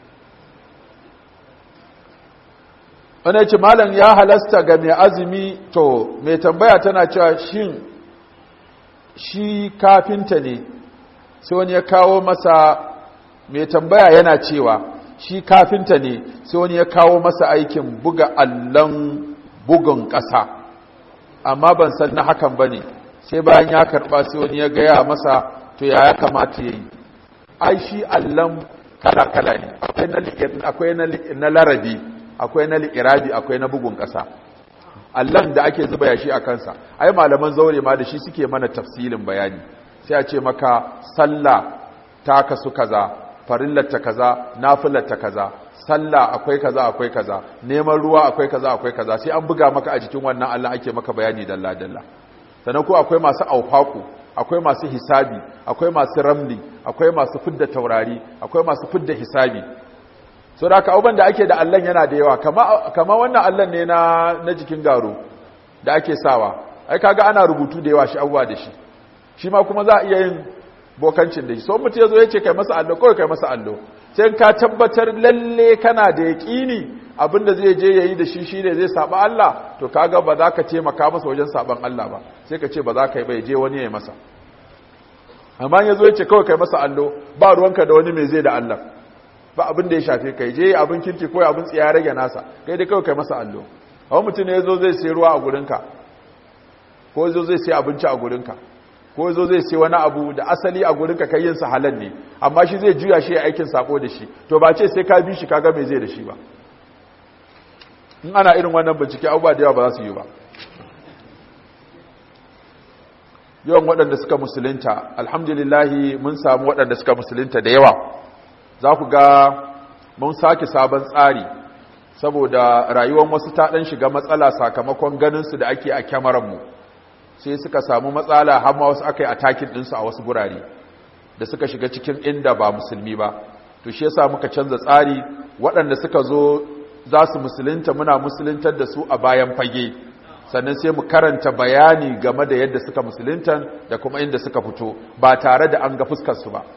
wani ce malam ya halasta ga mai azumi to mai tambaya tana cewa shin shi kafinta ne sai wani ya kawo masa mai tambaya yana cewa shi kafinta ne sai wani ya kawo masa aikin buga allon bugun ƙasa amma ban san na hakan ba ne sai bayan ya karɓa sai wani ya gaya masa to ya ya kamata ya yi ai shi allon kala-kala ne akwai na larabi akwai na li'irabi akwai na bugun ƙasa allon da ake zuba yashi a kansa ai malaman zaure ma da shi suke mana tafsilin bayani sai a ce maka sallah ta kasu kaza farillata kaza nafilata kaza sallah akwai kaza akwai kaza neman ruwa akwai kaza akwai kaza sai an buga maka a jikin wannan Allah ake maka bayani dalla dalla sannan ko akwai masu aufaku akwai masu hisabi akwai masu ramli akwai masu fidda taurari akwai masu fidda hisabi so da haka abubuwan da ake da allon yana da yawa kama wannan allon ne na jikin garo da ake sawa ai kaga ana rubutu da yawa shi abubuwa da shi shi ma kuma za a iya yin bokancin da shi so mutu ya zo ya ce kai masa allo kawai kai masa allo sai ka tabbatar lalle kana da yaƙini abinda zai je yayi da shi shine zai saba Allah to kaga ba za ka taimaka masa wajen saban Allah ba sai ka ce ba za ka yi ba je wani ya yi masa amma ya zo ya ce kawai kai masa allo ba ruwanka da wani mai zai da Allah ba abin da ya shafe kai je abin kirki ko abin tsiya rage nasa kai dai kawai kai masa allo wani mutum ne yazo zai sai ruwa a gurinka ko yazo zai sai abinci a gurinka ko yazo zai sai wani abu da asali a gurinka kai yin sa halal ne amma shi zai juya shi aikin sako da shi to ba ce sai ka bi shi kaga me zai da shi ba in ana irin wannan bincike abubuwa da yawa ba za su yi ba yawan waɗanda suka musulunta alhamdulillahi mun samu waɗanda suka musulunta da yawa za ku ga mun sake sabon tsari saboda rayuwar wasu ta ɗan shiga matsala sakamakon ganinsu da ake a kyamaranmu sai suka samu matsala har ma wasu aka yi atakin ɗinsu a wasu gurare da suka shiga cikin inda ba musulmi ba to shi yasa muka canza tsari waɗanda suka zo za su musulunta muna musuluntar da su a bayan fage sannan sai mu karanta bayani game da yadda suka musulunta da kuma inda suka fito ba tare da an ga fuskarsu ba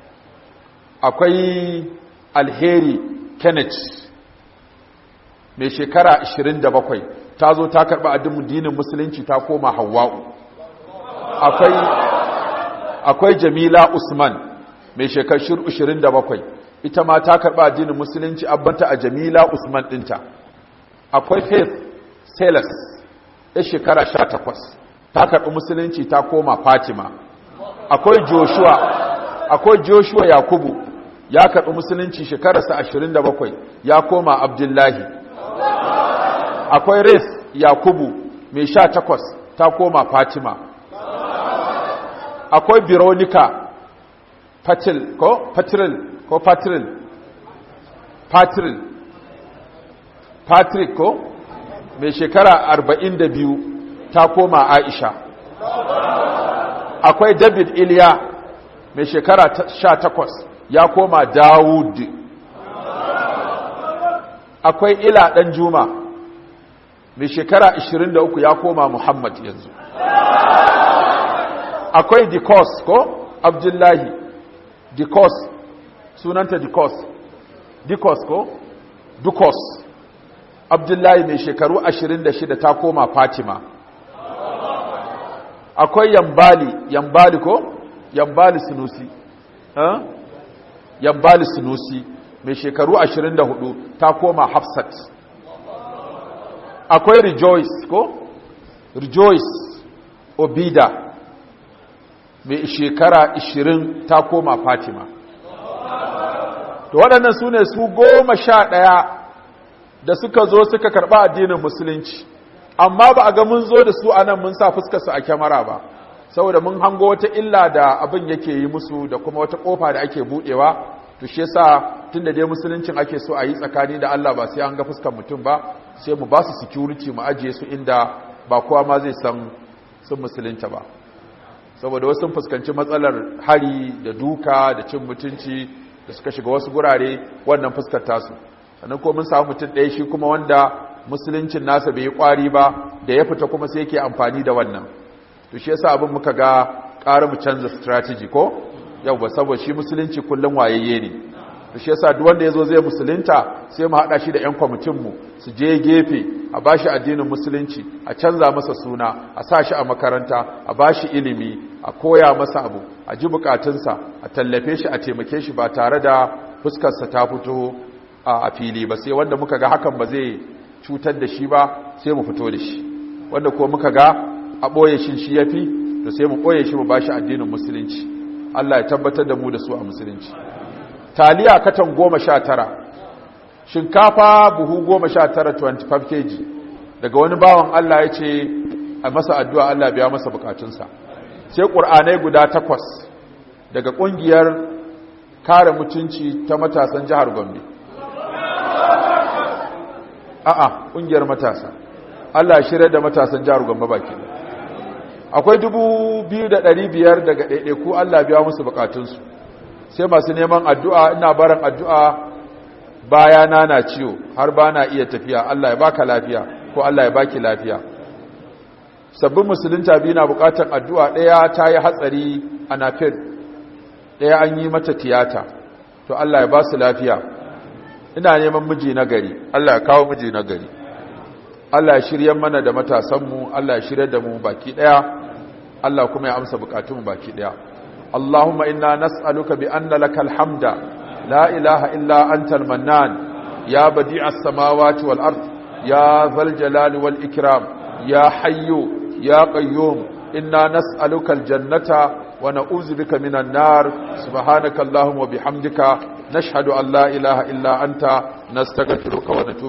akwai alheri kenneth mai shekara 27 ta zo ta karɓi addinin musulunci ta koma hawa'u akwai akwai jamila usman mai shekaru 27 ita ma ta karɓi addinin musulunci abbanta a jamila usman ɗinta akwai faith salas ya shekara 18 ta karɓi musulunci ta koma fatima akwai joshua akwai joshua yakubu ya karɓi musulunci shekararsa 27 ya koma abdullahi akwai res yakubu mai 18 ta koma fatima akwai veronica patil ko patril ko patril patril patrick ko mai shekara 42 ta koma aisha akwai david iliya mai shekara 18 ya koma dawud akwai ila ɗan juma mai shekara 23 ya koma muhammad yanzu akwai dikos ko abdullahi dikos sunanta dikos dikos ko dukos abdullahi mai shekaru 26 ta koma fatima akwai yambali yambali ko yambali sinusi huh? yambali sinusi mai shekaru 24 ta koma hafsat akwai rejoice ko rejoice obida mai shekara 20 ta koma fatima to waɗannan su ne su goma sha ɗaya da suka zo suka karɓa addinin musulunci amma ba a ga mun zo da su a nan mun sa fuskarsu a kyamara ba saboda mun hango wata illa da abin yake yi musu da kuma wata ƙofa da ake buɗewa to shi yasa tun da dai musuluncin ake so a yi tsakani da Allah ba sai an ga fuskar mutum ba sai mu ba su security mu ajiye su inda ba kowa ma zai san sun musulunta ba saboda wasu fuskanci matsalar hari da duka da cin mutunci da suka shiga wasu gurare wannan fuskar tasu sannan ko mun samu mutum ɗaya shi kuma wanda musuluncin nasa bai yi ƙwari ba da ya fita kuma sai yake amfani da wannan to shi yasa abin muka ga ƙara mu canza strategy ko yau ba saboda shi musulunci kullum wayayye ne to shi yasa duk wanda yazo zai musulunta sai mu hada shi da ƴan kwamitin mu su je gefe a bashi addinin musulunci a canza masa suna a sa shi a makaranta a bashi ilimi a koya masa abu a ji bukatunsa a tallafe shi a taimake shi ba tare da fuskarsa ta fito a fili ba sai wanda muka ga hakan ba zai cutar da shi ba sai mu fito da shi wanda ko muka ga a ɓoye shi shi yafi to sai mu ɓoye shi mu bashi addinin musulunci Allah ya tabbatar da mu da su a musulunci taliya katan goma sha tara shinkafa buhu goma sha tara 25 kg daga wani bawan Allah ya ce a masa addu'a Allah biya masa bukatunsa sai ƙur'anai guda takwas daga ƙungiyar kare mutunci ta matasan jihar gombe a'a ƙungiyar matasa Allah shirya da matasan jihar gombe baki akwai dubu biyu da ɗari biyar daga ɗaiɗaiku Allah biya musu bukatunsu sai masu neman addu'a ina barin addu'a bayana na ciwo har ba na iya tafiya Allah ya baka lafiya ko Allah ya baki lafiya sabbin musulunta biyu na bukatar addu'a ɗaya ta yi hatsari a nafir ɗaya an yi mata tiyata to Allah ya ba su lafiya ina neman miji na gari Allah ya kawo miji na gari Allah ya shirya mana da matasanmu Allah ya shirya da mu baki ɗaya Allah kuma ya amsa bukatunmu baki ɗaya اللهم إنا نسألك بأن لك الحمد لا إله إلا أنت المنان يا بديع السماوات والأرض يا ذا الجلال والإكرام يا حي يا قيوم إنا نسألك الجنة ونعوذ بك من النار سبحانك اللهم وبحمدك نشهد أن لا إله إلا أنت نستغفرك ونتوب